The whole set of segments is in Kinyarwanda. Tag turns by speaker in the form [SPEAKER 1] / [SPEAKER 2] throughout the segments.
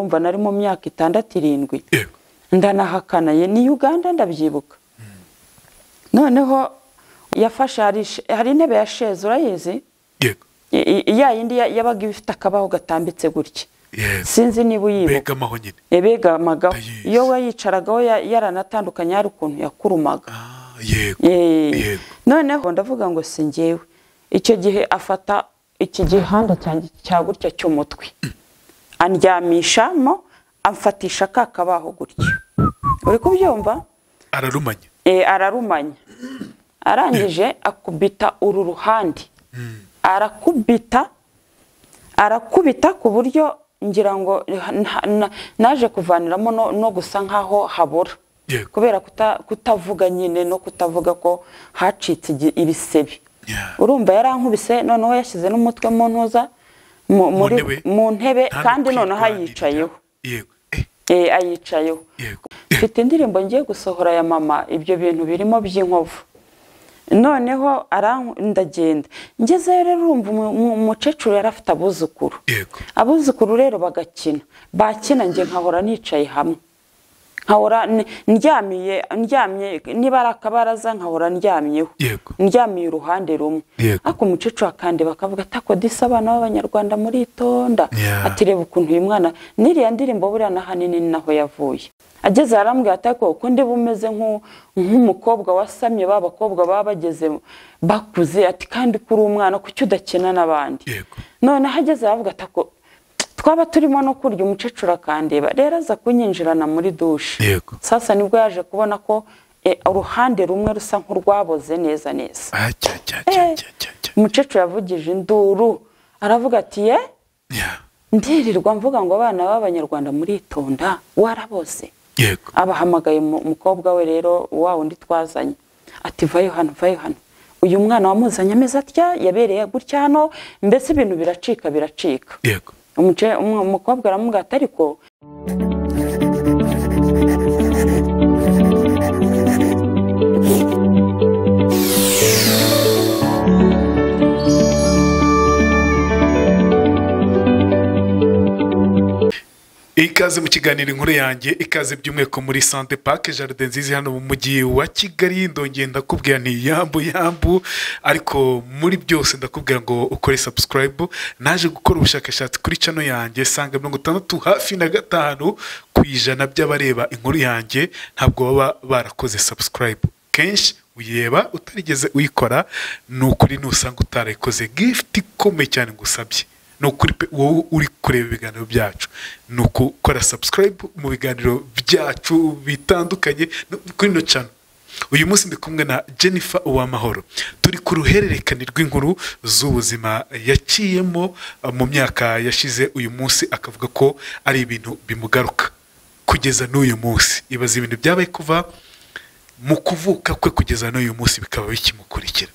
[SPEAKER 1] urumva nari mu myaka itandatu irindwi ndanahakanaye ni uganda ndabyibuka noneho yafashe hari intebe ya sheze urayizi
[SPEAKER 2] yego
[SPEAKER 1] ya yindi yabaga ifite akabaho gatambitse gutya
[SPEAKER 2] yego
[SPEAKER 1] sinzi niba uyibuka
[SPEAKER 2] begamaho nyine
[SPEAKER 1] ebegamagaho
[SPEAKER 2] Ndayizi.
[SPEAKER 1] iyo wayicaragaho ya- yaranatandukanye hari ukuntu yakurumaga
[SPEAKER 2] Ah, yego
[SPEAKER 1] Eh,
[SPEAKER 2] Yego.
[SPEAKER 1] noneho ndavuga ngo si njyewe icyo gihe afata iki gihanda cyanjye cya gutya cy'umutwe andyamishamo amfatisha ka kabaho gutya uri kubyumva
[SPEAKER 2] ararumanya
[SPEAKER 1] Eh, ararumanya arangije akubita uru ruhande arakubita arakubita ku buryo ngira ngo na- na- naje kuvaniramo no- no gusa nkaho habura
[SPEAKER 2] yego
[SPEAKER 1] kubera kuta- kutavuga nyine no kutavuga ko hacitse igi- ibisebe
[SPEAKER 2] Yeah.
[SPEAKER 1] urumva yarankubise noneho yashyize n'umutwe mu ntuza mu- muri-
[SPEAKER 2] ntebe.
[SPEAKER 1] mu ntebe
[SPEAKER 2] Nta
[SPEAKER 1] kandi
[SPEAKER 2] no
[SPEAKER 1] noneho
[SPEAKER 2] kwirwanirira.
[SPEAKER 1] ayicayeho
[SPEAKER 2] yego Eh,
[SPEAKER 1] Eh, ayicayeho
[SPEAKER 2] yego Eh,
[SPEAKER 1] mfite indirimbo ngiye gusohora ya mama ibyo bintu birimo by'inkovu noneho arank- ndagenda ngezeyo rero urumva umu- umu- umukecuru yari afite abuzukuru
[SPEAKER 2] yego
[SPEAKER 1] abuzukuru rero bagakina bakina njye nkahora nicaye hamwe nkahora n- ndyamiye ndyamye niba ari akabaraza nkahora ndyamyeho
[SPEAKER 2] yego
[SPEAKER 1] ndyamiye uruhande rumwe
[SPEAKER 2] Yego.
[SPEAKER 1] ariko umukecuru akandi bakavuga atako disi abana b'abanyarwanda muritonda
[SPEAKER 2] Yeah.
[SPEAKER 1] ati reba ukuntu uyu mwana n'iriya ndirimbo buriya na hanini ni naho yavuye ageze arambwira ati ariko uko ndiba umeze nk'u- nk'umukobwa wasamye ba bakobwa baba bageze bakuze ati kandi kuri umwana kuki udakina n'abandi
[SPEAKER 2] yego
[SPEAKER 1] noneho ageze aravuga ati ako twaba turimo no kurya umukecuru akandeba rero aza kunyinjirana muri dushe
[SPEAKER 2] yego
[SPEAKER 1] sasa nibwo yaje kubona ko eh, uruhande rumwe rusa nk'urwaboze neza neza
[SPEAKER 2] Ah, cya cya cya cya cya cya
[SPEAKER 1] umukecuru yavugije induru aravuga ati ye
[SPEAKER 2] Yeah.
[SPEAKER 1] ndirirwa mvuga ngo abana b'abanyarwanda muritonda warabose
[SPEAKER 2] yego
[SPEAKER 1] abahamagaye mu- umukobwa we rero wa wundi twazanye ati vayo hano vayo hano uyu mwana wamuzanye ameze atya yabereye gutya hano mbese ibintu biracika biracika
[SPEAKER 2] yego
[SPEAKER 1] Umuce- umu- umukobwa aramubwira ati ariko
[SPEAKER 2] ikaze mu kiganiro inkuru yanjye ikaze by'umweko muri sante pake jaride nziza hano mu mujyi wa kigali ndongera ndakubwira nti yambu yambu ariko muri byose ndakubwira ngo ukore sabusikarayibu naje gukora ubushakashatsi kuri cano yanjye sanga mirongo itandatu hafi na gatanu ku ijana by'abareba inkuru yanjye ntabwo baba barakoze sabusikarayibu kenshi uyireba utarigeze uyikora ni ukuri nusanga utarayikoze gifuti ikomeye cyane ngusabye ni ukuri pe wowe uri kureba ibiganiro byacu ni ukukora sabusikarayibu mu biganiro byacu bitandukanye no kuri ino cano uyu munsi ndi kumwe na jennifer uwamahoro turi ku ruhererekane rw'inkuru z'ubuzima yaciyemo eh, mu myaka yashize uyu munsi akavuga ko ari ibintu bimugaruka kugeza n'uyu munsi ibaza ibintu byabaye kuva mu kuvuka kwe kugeza n'uyu munsi bikaba bikimukurikira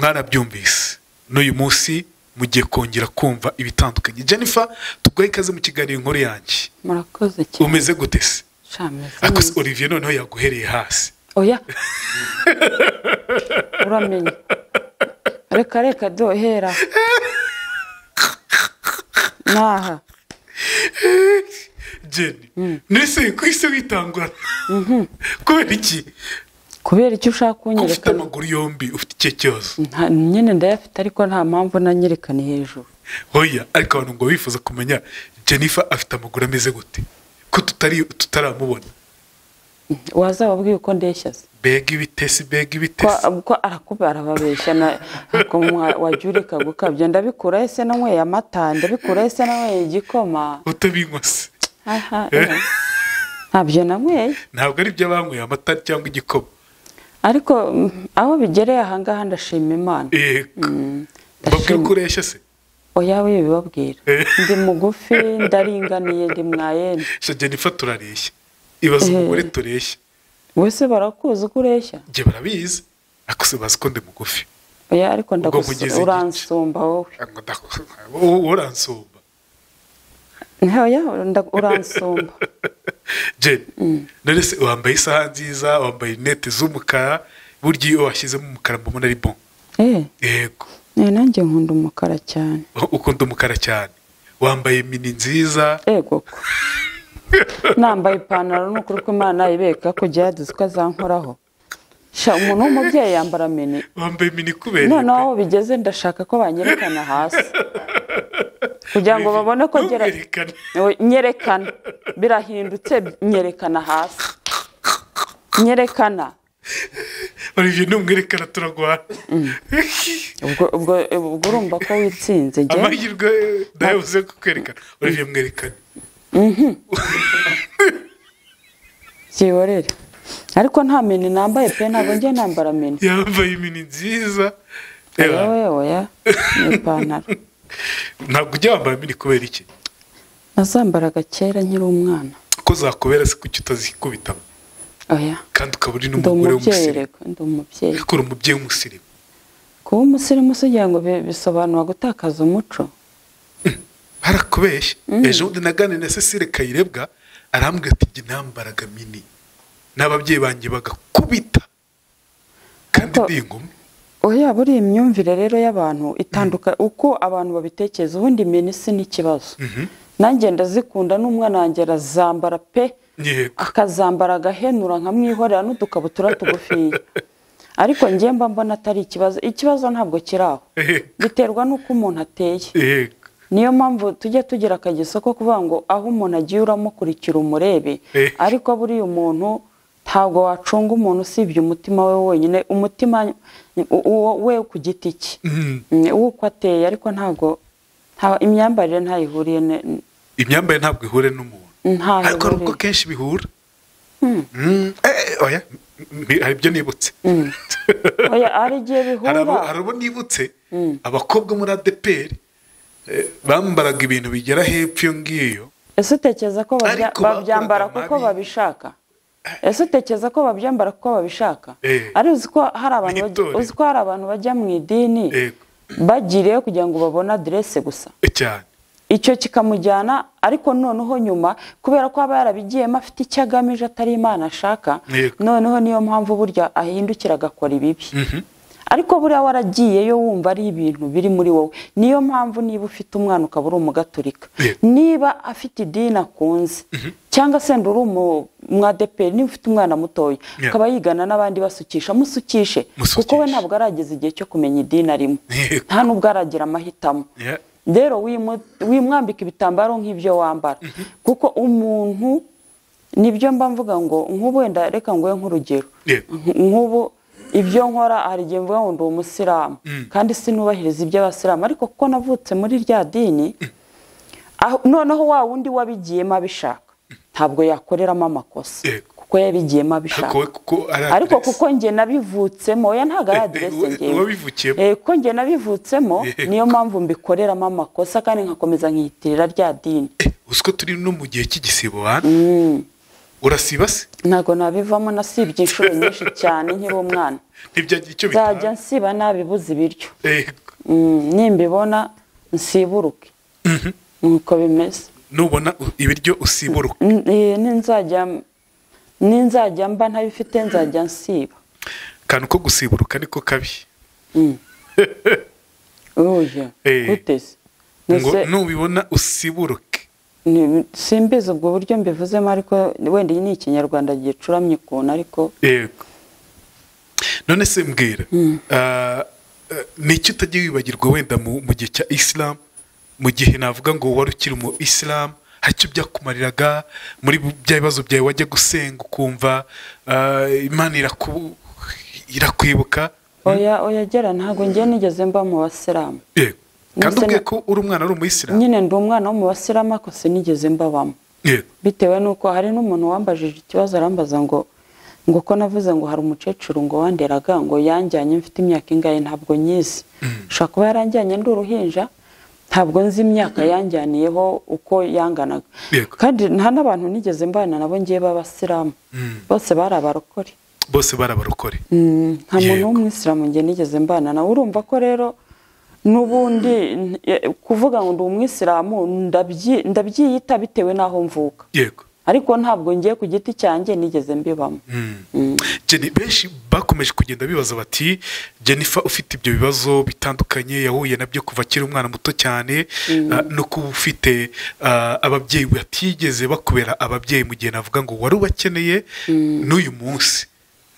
[SPEAKER 2] mwarabyumvise n'uyu munsi mugiye kongera kumva ibitandukanye jennifer tuguhe ikaze mu kiganiro inkuru yanjye
[SPEAKER 1] murakoze cyane
[SPEAKER 2] umeze gute se
[SPEAKER 1] Shameze
[SPEAKER 2] ariko se
[SPEAKER 1] neza.
[SPEAKER 2] olivier noneho yaguhereye hasi
[SPEAKER 1] oya uramenye reka reka dohera naha
[SPEAKER 2] jenny nese ku isi witangura kubera iki
[SPEAKER 1] kubera icyo ushaka
[SPEAKER 2] ko ufite
[SPEAKER 1] kunyereka
[SPEAKER 2] amaguru yombi ufite ikihe kibazo
[SPEAKER 1] nta- nyine ndayafite ariko nta mpamvu nanyerekane hejuru
[SPEAKER 2] hoya ariko abantu ngo bifuza kumenya jennifer afite amaguru ameze gute ko tutari tutaramubona
[SPEAKER 1] wazababwiye uko ndeshya se
[SPEAKER 2] mbega ibitesi mbega
[SPEAKER 1] ko
[SPEAKER 2] ibitesi
[SPEAKER 1] ko arakubara arababeshya na ko mwa- wajyurika gukabya ndabikura ese nanyweye amata ndabikura ese nanyweye igikoma
[SPEAKER 2] utabinywa se
[SPEAKER 1] aha eh. ntabyo nanyweye
[SPEAKER 2] ntabwo ari ibyo banyweye amata cyangwa igikoma
[SPEAKER 1] ariko mm, aho bigereye ahangaha ndashima imana
[SPEAKER 2] yego babwira
[SPEAKER 1] ndashima
[SPEAKER 2] ko ureshya se
[SPEAKER 1] oya we bibabwira
[SPEAKER 2] Eh.
[SPEAKER 1] ndi mugufi ndaringaniye ndi mwayene
[SPEAKER 2] sha jennifer turareshya ibaza
[SPEAKER 1] Eh.
[SPEAKER 2] umugore tureshya
[SPEAKER 1] wese barakuzi uko ureshya
[SPEAKER 2] njye barabizi ariko se bazi ko ndi mugufi
[SPEAKER 1] oya ariko
[SPEAKER 2] nkugize
[SPEAKER 1] ndagusa
[SPEAKER 2] igice.
[SPEAKER 1] uransumba wowe
[SPEAKER 2] Ngo ndaku- wowe uransumba
[SPEAKER 1] Eh, oya nda- uransumba
[SPEAKER 2] jenny none se wambaye isaha nziza wambaye rinete z'umukara burya iyo washyizemo umukara mbona ari bon
[SPEAKER 1] eh
[SPEAKER 2] yego
[SPEAKER 1] eh, nanjye nkunda umukara cyane
[SPEAKER 2] ukunda umukara cyane wambaye mini nziza
[SPEAKER 1] yego ko nambaye ipantaro ni ukuri ko imana ibereka kujya yaduze ko azankoraho Sha, umuntu w'umubyeyi yambara mini
[SPEAKER 2] wambaye mini kubera
[SPEAKER 1] noneho aho bigeze ndashaka ko banyerekana hasi kugira ngo babone ko ngera
[SPEAKER 2] Ntuberekane.
[SPEAKER 1] Oya, nyerekana birahindutse nyerekana hasi nyerekana
[SPEAKER 2] olivier numwerekana turagwana
[SPEAKER 1] ubwo ubwo ubwo urumva ko witsinze njye
[SPEAKER 2] amahirwe ndayabuze kukwerekana olivier mwerekane
[SPEAKER 1] byiborere ariko nta mini nambaye pe ntabwo njye nambara mini
[SPEAKER 2] yambaye imini nziza Reba,
[SPEAKER 1] yewe oya ni ipantaro
[SPEAKER 2] ntabwo ujya wambaye mini kubera iki
[SPEAKER 1] nazambaraga kera nkiri umwana
[SPEAKER 2] ko zakubera se kuki utazikubitamo
[SPEAKER 1] oya
[SPEAKER 2] kandi ukaba uri
[SPEAKER 1] ndi umubyeyi
[SPEAKER 2] n'umugore w'umusirimu
[SPEAKER 1] reka ndi umubyeyi
[SPEAKER 2] ariko uri umubyeyi w'umusirimu
[SPEAKER 1] kuba umusirimu si ugira ngo bi- bisobanura gutakaza umuco
[SPEAKER 2] barakubeshya ejo bundi naganiriye na cecile kayirebwa arambwira ati jye nambaraga mini n'ababyeyi banjye bagakubita kandi
[SPEAKER 1] Ariko-
[SPEAKER 2] ndi inkumi
[SPEAKER 1] oya buri iyi myumvire rero y'abantu itanduka uko abantu babitekereza ubundi mini si n'ikibazo nanjye ndazikunda n'umwana wanjye arazambara pe
[SPEAKER 2] yego
[SPEAKER 1] akazambara agahenura nkamwihorera n'udukabutura tugufiya ariko njye mba mbona atari ikibazo ikibazo ntabwo kiri aho
[SPEAKER 2] yego
[SPEAKER 1] biterwa n'uko umuntu ateye
[SPEAKER 2] yego
[SPEAKER 1] niyo mpamvu tujya tugira akageso ko kuvuga ngo aho umuntu agiye uramukurikira umurebe
[SPEAKER 2] Eh.
[SPEAKER 1] ariko buriya umuntu ntabwo wacunga umuntu usibye umutima we wonyine umutima u- uwo we ku giti cye
[SPEAKER 2] Mhm.
[SPEAKER 1] Mm, uwo uko ateye ariko ntabwo nta- imyambarire ntayihuriye ne-
[SPEAKER 2] imyambarire ntabwo ihure n'umuntu
[SPEAKER 1] ntaho
[SPEAKER 2] ariko hari ubwo
[SPEAKER 1] ihuriye.
[SPEAKER 2] kenshi bihura Mm, eh, eh, oya m- m- hari ibyo nibutse
[SPEAKER 1] Oya, hari igihe
[SPEAKER 2] hari abo- hari
[SPEAKER 1] bihura
[SPEAKER 2] abo nibutse abakobwa muri adeperi eh, bambaraga ibintu bigera hepfo iyo ngiyo
[SPEAKER 1] ese utekereza ko babya-
[SPEAKER 2] Ariko bakoraga
[SPEAKER 1] babyambara kuko
[SPEAKER 2] mabi.
[SPEAKER 1] babishaka ese utekereza ko babyambara kuko babishaka
[SPEAKER 2] Eh.
[SPEAKER 1] ari uzi ko hari abantu bajya-
[SPEAKER 2] Mwitorero.
[SPEAKER 1] uzi ko hari abantu bajya mu idini
[SPEAKER 2] Yego.
[SPEAKER 1] bagiriyeyo kugira ngo babone aderese gusa
[SPEAKER 2] cyane
[SPEAKER 1] icyo kikamujyana ariko noneho nyuma kubera ko aba yarabigiyemo afite icyo agamije atari imana ashaka
[SPEAKER 2] Yego.
[SPEAKER 1] noneho niyo mpamvu burya ahindukira agakora ibibi ariko buriya waragiyeyo wumva ari ibintu biri muri wowe niyo mpamvu niba ufite umwana ukaba uri umugaturika
[SPEAKER 2] Yego.
[SPEAKER 1] niba afite idini akunze cyangwa se uri umwadeperi niba ufite umwana mutoya
[SPEAKER 2] Yeah.
[SPEAKER 1] akaba yigana n'abandi basukisha musukishe kuko we
[SPEAKER 2] Musukishe.
[SPEAKER 1] ntabwo arageza igihe cyo kumenya idini arimo
[SPEAKER 2] Yego.
[SPEAKER 1] nta n'ubwo aragira amahitamo
[SPEAKER 2] Yeah.
[SPEAKER 1] rero wimu- wimwambika ibitambaro nk'ibyo wambara kuko umuntu nibyo mba mvuga ngo nk'ubu wenda reka nguhe nk'urugero
[SPEAKER 2] Yego.
[SPEAKER 1] Nk- nk'ubu ibyo nkora hari igihe mvuga ngo ndi umusilamu kandi sinubahiriza iby'abasilamu ariko kuko navutse muri rya dini aho- noneho wa wundi wabigiyemo abishaka ntabwo yakoreramo amakosa
[SPEAKER 2] Yego.
[SPEAKER 1] kuko yabigiyemo abishaka
[SPEAKER 2] Ariko we kuko ari
[SPEAKER 1] ariko
[SPEAKER 2] adresse.
[SPEAKER 1] kuko njye nabivutsemo oya ntabwo ari aderese
[SPEAKER 2] Uwa-
[SPEAKER 1] ngewe
[SPEAKER 2] uwabivukiyemo.
[SPEAKER 1] Eh, kuko njye nabivutsemo
[SPEAKER 2] Yego.
[SPEAKER 1] niyo mpamvu mbikoreramo amakosa kandi nkakomeza nkiyitirira rya dini
[SPEAKER 2] Eh, uzi ko turi no mu gihe cy'igisibo wana urasiba se
[SPEAKER 1] ntabwo nabivamo nasibye inshuro nyinshi cyane nkiri umwana
[SPEAKER 2] ntibyagira icyo
[SPEAKER 1] nzajya
[SPEAKER 2] bitanga
[SPEAKER 1] nsiba nabibuze ibiryo
[SPEAKER 2] Yego.
[SPEAKER 1] Mm, nimbibona nsiburuke
[SPEAKER 2] Mhm.
[SPEAKER 1] nuko bimeze
[SPEAKER 2] nubona u- ibiryo usiburuka
[SPEAKER 1] N- eh, ninzajya ninzajya mba ntabifite nzajya nsiba
[SPEAKER 2] akantu ko gusiburuka niko kabi
[SPEAKER 1] uya
[SPEAKER 2] Eh.
[SPEAKER 1] guteze
[SPEAKER 2] ngo nubibona usiburuke
[SPEAKER 1] Ni- simbizi ubwo buryo mbivuzemo ariko wenda iyi ni ikinyarwanda gicuramye ukuntu ariko
[SPEAKER 2] yego none se mbwira ah, eh, ni iki utajya wibagirwa wenda mu mu gihe cya isilamu mu gihe navuga ngo wari ukiri mu isilamu hari icyo byakumariraga muri bu- bya bibazo byawe wajya gusenga ukumva ah, imana iraku- irakwibuka
[SPEAKER 1] oya oya gera ntabwo njye nigeze mba mu basilamu
[SPEAKER 2] yego kandi
[SPEAKER 1] Nise
[SPEAKER 2] ubwiye
[SPEAKER 1] na-
[SPEAKER 2] ko uri umwana uri umuyisilamu
[SPEAKER 1] nyine ndi umwana wo mu basilamu ariko sinigeze mbabamo
[SPEAKER 2] yego
[SPEAKER 1] bitewe n'uko hari n'umuntu wambajije ikibazo arambaza ngo ngo ko navuze ngo hari umukecuru ngo wanderaga ngo yanjyanye mfite imyaka ingahe ntabwo nyizi ushobora kuba yaranjyanye ndi uruhinja ntabwo nzi imyaka yanjyaniyeho uko yanganaga
[SPEAKER 2] Yego.
[SPEAKER 1] kandi nta n'abantu nigeze mbana nabo ngiye b'abasilamu bose bari abarokore
[SPEAKER 2] bose barabarokore
[SPEAKER 1] Mm, nta muntu
[SPEAKER 2] Yego.
[SPEAKER 1] w'umwisilamu njye nigeze mbana nawe urumva ko rero n'ubundi n- eh, kuvuga ngo ndi umwisilamu ndabyi- ndabyiyita bitewe n'aho mvuka
[SPEAKER 2] yego
[SPEAKER 1] ariko ntabwo ngiye ku giti cyanjye nigeze mbibamo
[SPEAKER 2] Jenny, benshi bakomeje kugenda bibaza bati jennifer ufite ibyo bibazo bitandukanye yahuye nabyo kuva akiri umwana muto cyane ah, no kuba ufite ah, ababyeyi batigeze bakubera ababyeyi mu gihe navuga ngo wari ubakeneye n'uyu munsi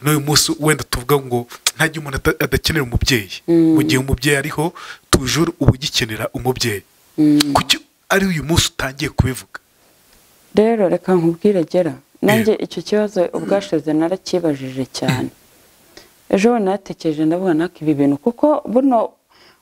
[SPEAKER 2] n'uyu munsi wenda tuvuga ngo nta gihe umuntu ata- adakenera umubyeyi mu gihe umubyeyi ariho tujuru uba ugikenera umubyeyi kuki ari uyu munsi utangiye kubivuga
[SPEAKER 1] rero reka nkubwire gera nanjye icyo kibazo ubwashize narakibajije cyane ejo bundi natekereje ndavuga naka ibi bintu kuko buno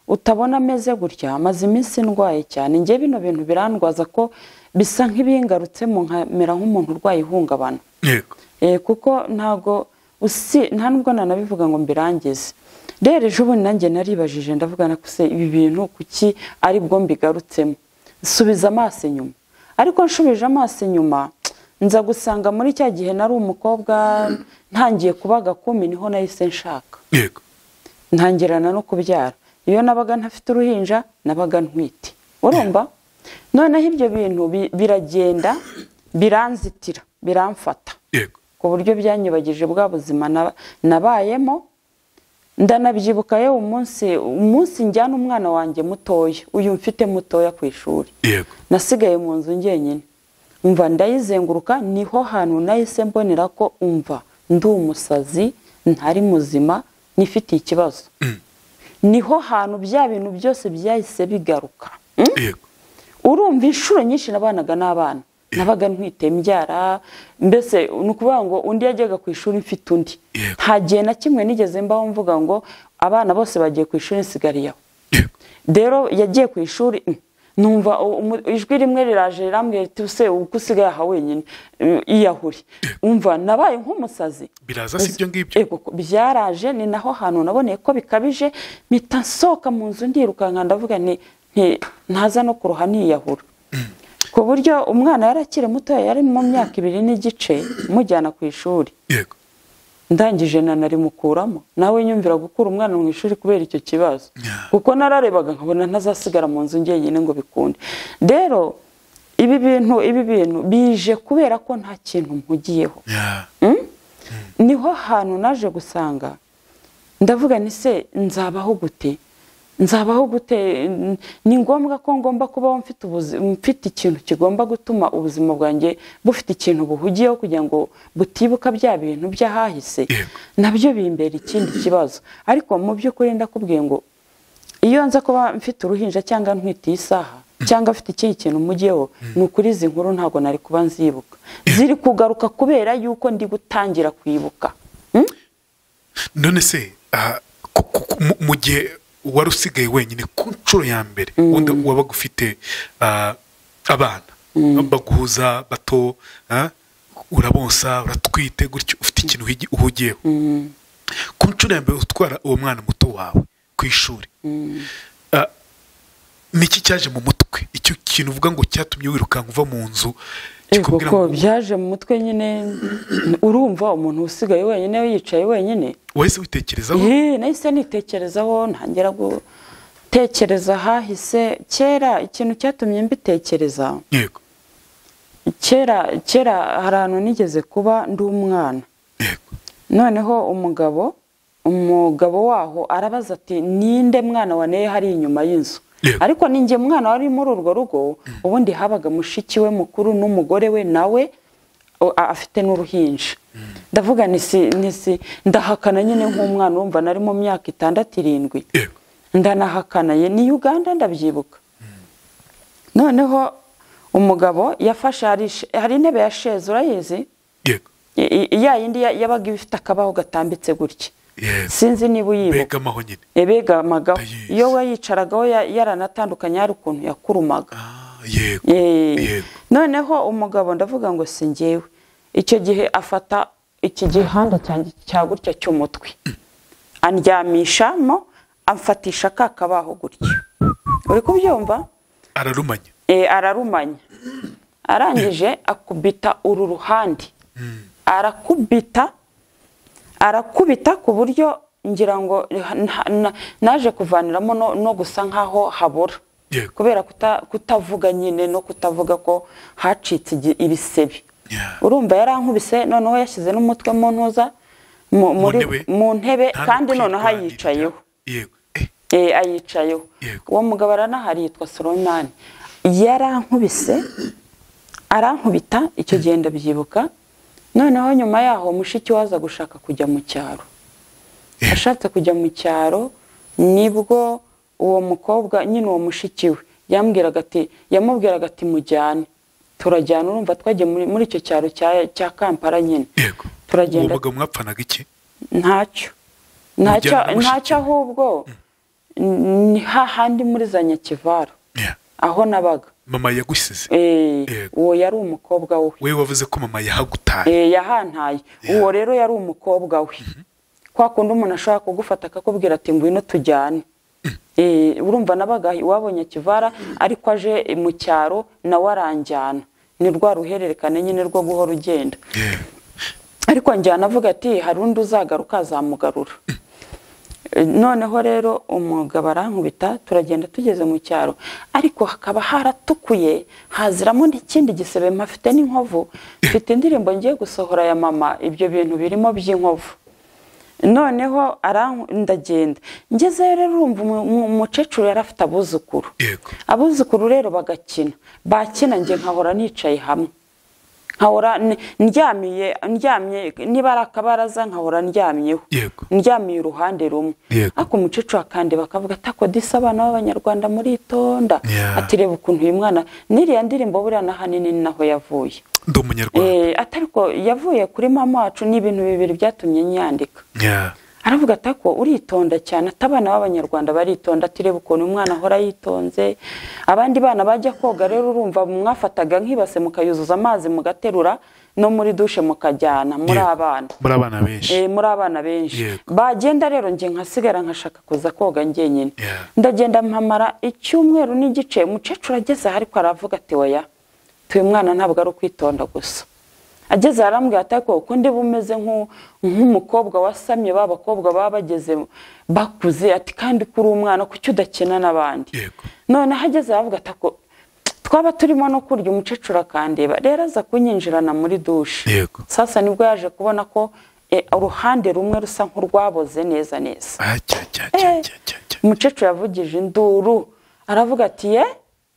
[SPEAKER 1] utabona ameze gutya amaze iminsi ndwaye cyane njye bino bintu birandwaza ko bisa nk'ibingarutsemo nkamera nk'umuntu urwaye ihungabana
[SPEAKER 2] yego
[SPEAKER 1] Eh, kuko ntago usi nta nubwo nanabivuga ngo mbirangize rero ejo bundi nanjye naribajije ndavuga na kuse ibi bintu kuki ari bwo mbigarutsemo subiza amaso inyuma ariko nshubije amaso inyuma nza gusanga muri cya gihe nari umukobwa ntangiye kuba gakumi niho nahise nshaka
[SPEAKER 2] yego
[SPEAKER 1] ntangirana no kubyara iyo nabaga ntafite uruhinja nabaga ntwite urumva noneho ibyo bintu bi- biragenda biranzitira biramfata
[SPEAKER 2] yego
[SPEAKER 1] ku buryo byanyibagije bwa buzima naba- nabayemo ndanabyibuka yewe umunsi umunsi njyana umwana wanjye mutoya uyu mfite mutoya ku ishuri
[SPEAKER 2] yego
[SPEAKER 1] nasigaye mu nzu njyenyine umva ndayizenguruka niho hantu nahise mbonera ko umva ndi umusazi ntari muzima nifite ikibazo niho hantu bya bintu byose byahise bigaruka Mm?
[SPEAKER 2] yego
[SPEAKER 1] urumva inshuro nyinshi nabanaga n'abana nabaga ntwite imbyara mbese ni ukuvuga ngo undi yajyaga ku ishuri mfite undi
[SPEAKER 2] Yego.
[SPEAKER 1] nta gihe na kimwe nigeze mbaho mvuga ngo abana bose bagiye ku ishuri nsigariyeho
[SPEAKER 2] yego
[SPEAKER 1] rero yagiye ku ishuri mm, numva u- umu- ijwi rimwe riraje rirambwira riti use uko usigaye aha wenyine mm, iyahure umva nabaye nk'umusazi
[SPEAKER 2] biraza si ibyo ngibyo
[SPEAKER 1] Ego, ko byaraje ni naho hantu naboneye ko bikabije mpita nsohoka mu nzu ndirukanka ndavuga ni nti- ntaza no kuruha niyahura ku buryo umwana yari akiri muto yari mu myaka ibiri n'igice mujyana ku ishuri
[SPEAKER 2] yego
[SPEAKER 1] ndangije nanarimukuramo nawe nyumvira gukura umwana mu ishuri kubera icyo kibazo
[SPEAKER 2] Yeah.
[SPEAKER 1] kuko nararebaga nkabona ntazasigara mu nzu njyenyine ngo bikunde rero ibi bintu ibi bintu bije kubera ko nta kintu mpugiyeho
[SPEAKER 2] Yeah.
[SPEAKER 1] niho hantu naje gusanga ndavuga ni se nzabaho gute nzabaho gute N- ni ngombwa ko ngomba kubaho mfite ubuzi- mfite ikintu kigomba gutuma ubuzima bwanjye bufite ikintu buhugiyeho kugira ngo butibuka bya bintu by'ahahise
[SPEAKER 2] Yego.
[SPEAKER 1] nabyo bimbera ikindi kibazo ariko mu by'ukuri ndakubwiye ngo iyo nza kuba mfite uruhinja cyangwa ntwite iyi saha cyangwa afite ikindi kintu mujyeho ni ukuri izi nkuru ntabwo nari kuba nzibuka ziri kugaruka kubera yuko ndi gutangira kwibuka
[SPEAKER 2] none se ah, ku- ku- ku- mu- mu gihe wari usigaye wenyine ku nshuro ya mbere wenda wabaga ufite ah, abana baguhuza bato ah, urabonsa uratwite gutyo ufite ikintu uhigi- uhugiyeho ku nshuro ya mbere utwara uwo mwana muto wawe ku ishuri Ah, niki cyaje mu mutwe icyo kintu uvuga ngo cyatumye wirukanka uva mu nzu
[SPEAKER 1] Ego
[SPEAKER 2] kikubwira
[SPEAKER 1] ko
[SPEAKER 2] ngo
[SPEAKER 1] byaje mu mutwe nyine urumva umuntu usigaye wenyine yicaye wenyine
[SPEAKER 2] wahise witekerezaho
[SPEAKER 1] Yee, nahise nitekerezaho ntangira gutekereza ahahise kera ikintu cyatumye mbitekereza
[SPEAKER 2] yego
[SPEAKER 1] kera kera hari ahantu nigeze kuba ndi umwana
[SPEAKER 2] yego
[SPEAKER 1] noneho umugabo umugabo waho arabaza ati ninde mwana waneye hari inyuma y'inzu
[SPEAKER 2] Yego.
[SPEAKER 1] ariko ni njye mwana wari muri urwo rugo ubundi habaga mushiki we mukuru n'umugore we nawe o- a- afite n'uruhinja ndavuga nisi nisi ndahakana nyine nk'umwana wumva nari mu myaka itandatu irindwi
[SPEAKER 2] yego
[SPEAKER 1] ndanahakanaye ni uganda ndabyibuka noneho umugabo yafashe hari sh- hari intebe ya sheze urayizi
[SPEAKER 2] yego
[SPEAKER 1] I- i- ya yindi ya- yabaga ifite akabaho gatambitse gutya
[SPEAKER 2] yes
[SPEAKER 1] sinzi niba uyibuka
[SPEAKER 2] mbega amaho nyine
[SPEAKER 1] ebegamagaho
[SPEAKER 2] Ndayizi.
[SPEAKER 1] iyo we yicaragaho ya- yaranatandukanye hari ukuntu yakurumaga
[SPEAKER 2] Ah, yego
[SPEAKER 1] Eh,
[SPEAKER 2] Yego.
[SPEAKER 1] noneho umugabo ndavuga ngo si njyewe icyo gihe afata iki gihanda cyanjye cya gutya cy'umutwe andyamishamo amfatisha ka kabaho gutya uri kubyumva
[SPEAKER 2] ararumanya
[SPEAKER 1] Eh, ararumanya arangije akubita uru ruhande arakubita arakubita ku buryo ngira ngo na- na- naje kuvaniramo no, no gusa nkaho habura
[SPEAKER 2] Yego.
[SPEAKER 1] kubera kuta- kutavuga nyine no kutavuga ko hacitse igi- ibisebe
[SPEAKER 2] Yeah.
[SPEAKER 1] urumva yarankubise noneho yashyize n'umutwe mu ntuza mu- muri-
[SPEAKER 2] ntebe.
[SPEAKER 1] mu ntebe
[SPEAKER 2] Nta
[SPEAKER 1] kandi
[SPEAKER 2] no
[SPEAKER 1] noneho
[SPEAKER 2] kwirwanirira.
[SPEAKER 1] ayicayeho
[SPEAKER 2] yego Eh,
[SPEAKER 1] Eh, ayicayeho
[SPEAKER 2] Yego.
[SPEAKER 1] uwo mugabo aranahari yitwa soromani yarankubise arankubita icyo gihe ndabyibuka noneho nyuma yaho mushiki we aza gushaka kujya mu cyaro
[SPEAKER 2] Yeah.
[SPEAKER 1] ashatse kujya mu cyaro nibwo uwo mukobwa nyine uwo mushiki we yambwiraga ati yamubwiraga ati mujyane turajyana urumva twagiye muri, muri icyo cyaro cya, cya kampala nyine
[SPEAKER 2] yego uwo
[SPEAKER 1] turagenda
[SPEAKER 2] mugabo mwapfanaga iki
[SPEAKER 1] ntacyo ntacyo
[SPEAKER 2] Mujyana na mushiki
[SPEAKER 1] ntacyo
[SPEAKER 2] we.
[SPEAKER 1] ahubwo ni hahandi muri za nyakivara
[SPEAKER 2] Yeah.
[SPEAKER 1] aho nabaga
[SPEAKER 2] mama yagusize
[SPEAKER 1] Eh,
[SPEAKER 2] Yego.
[SPEAKER 1] uwo yari umukobwa we
[SPEAKER 2] wewe wavuze ko mama yahagutaye
[SPEAKER 1] Eh, yahantaye
[SPEAKER 2] Yeah.
[SPEAKER 1] uwo rero yari umukobwa we kwa kundi umuntu ashobora kugufata akakubwira ati ngwino tujyane Eh, urumva nabaga iwabonye kivara ariko aje eh, mu cyaro nawe aranjyana ni rwa ruhererekane nyine rwo guhora ugenda
[SPEAKER 2] Yeah.
[SPEAKER 1] ariko njyana avuga ati hari undi uzagaruka azamugarura Eh, noneho rero umugabo arankubita turagenda tugeze mu cyaro ariko hakaba haratukuye haziramo n'ikindi gisebe mpafite n'inkovu mfite indirimbo ngiye gusohora ya mama ibyo bintu birimo by'inkovu noneho aranku- ndagenda ngezeyo rero urumva umu- umu- umukecuru yari afite abuzukuru
[SPEAKER 2] yego
[SPEAKER 1] abuzukuru rero bagakina bakina njye nkahora nicaye hamwe nkahora n- ndyamiye ndyamye niba ari akabaraza nkahora ndyamyeho
[SPEAKER 2] Yego.
[SPEAKER 1] ndyamiye uruhande rumwe
[SPEAKER 2] Yego.
[SPEAKER 1] ariko umukecuru akandi bakavuga ati ako disi abana b'abanyarwanda muritonda
[SPEAKER 2] Yeah.
[SPEAKER 1] ati reba ukuntu uyu mwana n'iriya ndirimbo buriya n'ahanini ni naho yavuye
[SPEAKER 2] ndi umunyarwanda
[SPEAKER 1] Eh, ati ariko yavuye kuri mama wacu ni ibintu bibiri byatumye nyandika
[SPEAKER 2] Yeah.
[SPEAKER 1] aravuga ati ko uritonda cyane ati abana b'abanyarwanda baritonda ati reba ukuntu umwana ahora yitonze abandi bana bajya koga rero urumva mwafataga nk'ibase mukayuzuza amazi mugaterura no muri dushe mukajyana muri
[SPEAKER 2] Yego.
[SPEAKER 1] abana
[SPEAKER 2] muri abana benshi
[SPEAKER 1] Eh, muri abana benshi
[SPEAKER 2] Yego.
[SPEAKER 1] bagenda rero njye nkasigara nkashaka kuza koga njyenyine
[SPEAKER 2] Yeah.
[SPEAKER 1] ndagenda mpamara icyumweru n'igice umukecuru ageze aha ariko aravuga ati oya tuyu mwana ntabwo ari ukwitonda gusa ageze aha arambwira ati ariko uko ndi bumeze nk'u- nk'umukobwa wasamye ba bakobwa baba bageze bakuze ati kandi kuri umwana kuki udakina n'abandi
[SPEAKER 2] Yego.
[SPEAKER 1] noneho ageze aha avuga ati ako twaba turimo no kurya umukecuru akandeba rero aza kunyinjirana muri dushe
[SPEAKER 2] Yego.
[SPEAKER 1] sasa nibwo yaje kubona ko eh, uruhande rumwe rusa nk'urwaboze neza neza
[SPEAKER 2] Ah, cya, cya, cya,
[SPEAKER 1] Eh.
[SPEAKER 2] cya, cya, cya.
[SPEAKER 1] umukecuru yavugije induru aravuga ati ye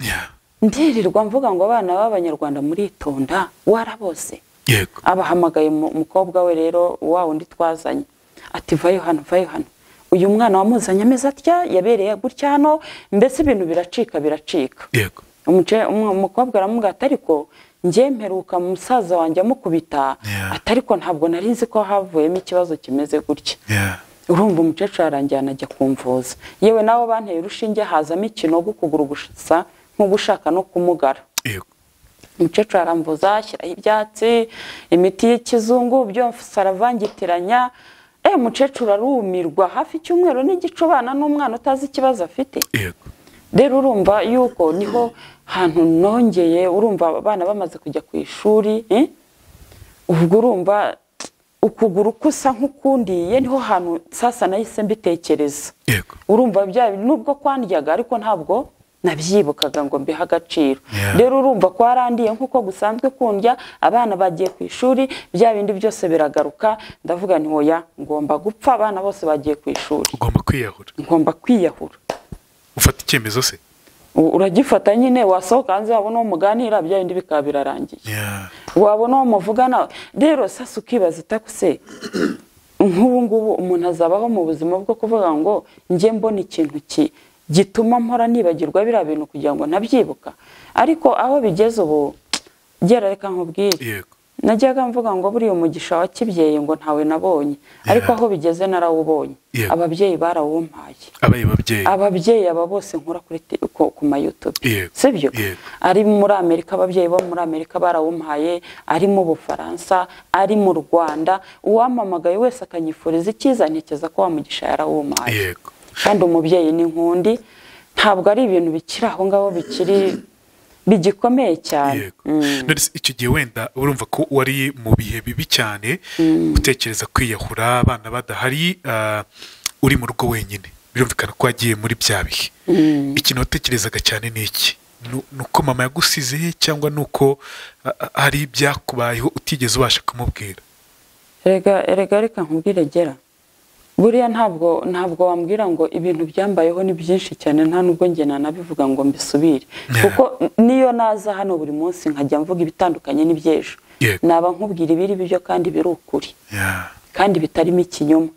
[SPEAKER 2] Yeah.
[SPEAKER 1] ndirirwa mvuga ngo abana b'abanyarwanda muritonda warabose
[SPEAKER 2] yego
[SPEAKER 1] abahamagaye umu- umukobwa we rero wa wundi twazanye ati vayo hano vayo hano uyu mwana wamuzanye ameze atya yabereye gutya hano mbese ibintu biracika biracika
[SPEAKER 2] yego
[SPEAKER 1] Umuce- umu- umukobwa aramubwira ati ariko njye mperuka musaza wanjye amukubita
[SPEAKER 2] Yeah.
[SPEAKER 1] ati ariko ntabwo nari nzi ko havuyemo ikibazo kimeze gutya
[SPEAKER 2] Yeah.
[SPEAKER 1] urumva umukecuru aranjyana ajya kumvuza yewe nawe banteye urushinge hazamo ikinogo ukuguru gusa nk'ugushaka no kumugara
[SPEAKER 2] yego
[SPEAKER 1] umukecuru arambuza ashyiraho ibyatsi imiti y'ikizungu byose aravangitiranya eh umukecuru arumirwa hafi icyumweru n'igice ubana n'umwana utazi ikibazo afite
[SPEAKER 2] yego
[SPEAKER 1] rero urumva yuko niho hantu nongeye urumva abana bamaze kujya ku ishuri eh? ubwo urumva ukuguru kusa nk'ukundiye niho hantu sasa nahise mbitekereza
[SPEAKER 2] yego
[SPEAKER 1] urumva bya nubwo kwandyaga ariko ntabwo nabyibukaga ngo mbihe agaciro
[SPEAKER 2] Yeah.
[SPEAKER 1] rero urumva kwarandiye nk'uko gusanzwe kundya abana bagiye ku ishuri bya bindi byose biragaruka ndavuga nti oya ngomba gupfa abana bose bagiye ku ishuri
[SPEAKER 2] ugomba kwiyahura
[SPEAKER 1] ngomba kwiyahura
[SPEAKER 2] ufata icyemezo se
[SPEAKER 1] U- uragifata nyine wasohoka hanze wabona uwo muganira bya bindi bikaba birarangiye
[SPEAKER 2] Yeah.
[SPEAKER 1] wabona uwo muvugana rero sasa ukibaza itakuse nk'ubu ngubu umuntu azabaho mu buzima bwo kuvuga ngo njye mbona ikintu ki gituma mpora nibagirwa biriya bintu kugira ngo ntabyibuka ariko aho bigeze ubu gera reka nkubwire
[SPEAKER 2] yego
[SPEAKER 1] najyaga mvuga ngo buriya umugisha wa kibyeyi ngo ntawe nabonye ariko aho bigeze narawubonye
[SPEAKER 2] Yeah.
[SPEAKER 1] ababyeyi barawumpaye
[SPEAKER 2] abaye babyeyi
[SPEAKER 1] ababyeyi aba bose nkora kuri te- ku- ku ma YouTube
[SPEAKER 2] Yego,
[SPEAKER 1] sibyo
[SPEAKER 2] yego.
[SPEAKER 1] ari muri Amerika ababyeyi bo muri Amerika barawumpaye ari mu Bufaransa ari mu Rwanda uwamamagaye wese akanyifuriza icyiza ntekereza ko wamugisha yarawumpaye
[SPEAKER 2] yego
[SPEAKER 1] kandi umubyeyi ni nkundi ntabwo ari ibintu bikiri aho ngaho bikiri bigikomeye cyane
[SPEAKER 2] yego
[SPEAKER 1] Mm.
[SPEAKER 2] Nonese icyo gihe wenda urumva ko wari mu bihe bibi cyane utekereza kwiyahura abana badahari ah, uri mu rugo wenyine birumvikana ko wagiye muri bya bihe ikintu watekerezaga cyane ni iki nu- nuko mama yagusize cyangwa nuko a- a- hari ibyakubayeho utigeze ubasha kumubwira
[SPEAKER 1] erega erega reka nkubwire gera buriya ntabwo ntabwo wambwira ngo ibintu byambayeho ni byinshi cyane nta nubwo njye nanabivuga ngo mbisubire
[SPEAKER 2] Yeah.
[SPEAKER 1] kuko niyo naza hano buri munsi nkajya mvuga ibitandukanye n'iby'ejo
[SPEAKER 2] Yego.
[SPEAKER 1] naba nkubwira ibiri byo kandi biri ukuri
[SPEAKER 2] Ya.
[SPEAKER 1] kandi bitarimo ikinyoma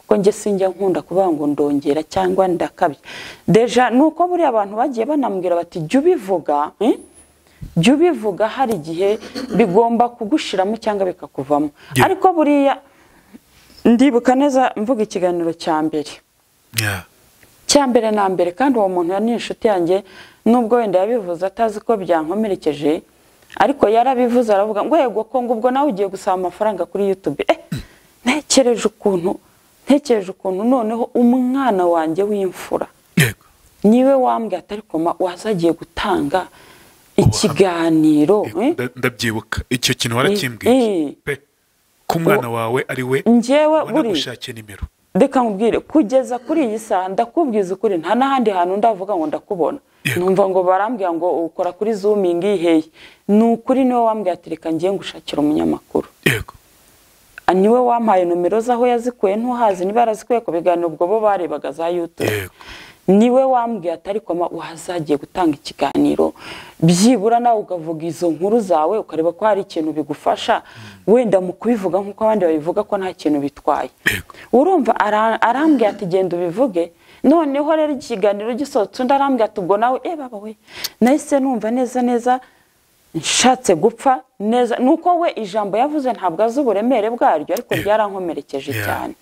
[SPEAKER 1] kuko njye sinjya nkunda kuvuga ngo ndongera cyangwa ndakabya deja ni uko buriya abantu bagiye banambwira bati jya ubivuga eh? jya ubivuga hari igihe bigomba kugushiramo cyangwa bikakuvamo
[SPEAKER 2] Yeah.
[SPEAKER 1] ariko buriya ndibuka neza mvuga ikiganiro cya mbere
[SPEAKER 2] Ya.
[SPEAKER 1] cya mbere na mbere kandi uwo muntu ni inshuti yanjye nubwo wenda yabivuze atazi ko byankomerekeje ariko yarabivuze aravuga ngo yego kongo ubwo nawe ugiye gusaba amafaranga kuri yutube eh, ntekereje ukuntu ntekereje ukuntu noneho umwana wanjye w'imfura
[SPEAKER 2] Yego.
[SPEAKER 1] niwe wambwiye atari koma wazagiye gutanga ikiganiro
[SPEAKER 2] Yego,
[SPEAKER 1] eh?
[SPEAKER 2] nda- ndabyibuka icyo kintu warakimbwiye
[SPEAKER 1] eh.
[SPEAKER 2] pe ko umwana wawe ari we
[SPEAKER 1] njyewe buriya
[SPEAKER 2] wanagushake nimero
[SPEAKER 1] reka nkubwire kugeza kuri iyi saha ndakubwiza ukuri nta n'ahandi hantu ndavuga ngo ndakubona
[SPEAKER 2] Yego.
[SPEAKER 1] numva ngo barambwira ngo ukora kuri zoomingi heye ni ukuri niwe wambwiye ati reka ngiye ngushakira umunyamakuru
[SPEAKER 2] yego
[SPEAKER 1] Ah, niwe wampaye nomero z'aho yazikuye ntuhazi niba yarazikuye ku biganiro ubwo bo barebaga za yutube
[SPEAKER 2] Yego.
[SPEAKER 1] niwe wambwiye atari koma wazagiye gutanga ikiganiro byibura nawe ukavuga izo nkuru zawe ukareba ko hari ikintu bigufasha wenda mu kubivuga nk'uko abandi babivuga ko nta kintu bitwaye
[SPEAKER 2] Yego.
[SPEAKER 1] urumva ara- arambwira ati genda ubivuge noneho rero ikiganiro gisohotse undi arambwira ati ubwo nawe eh baba we nahise numva neza neza nshatse gupfa neza nuko we ijambo yavuze ntabwo azi uburemere bwaryo ariko
[SPEAKER 2] Yeah.
[SPEAKER 1] ryarankomerekeje
[SPEAKER 2] Yeah.
[SPEAKER 1] cyane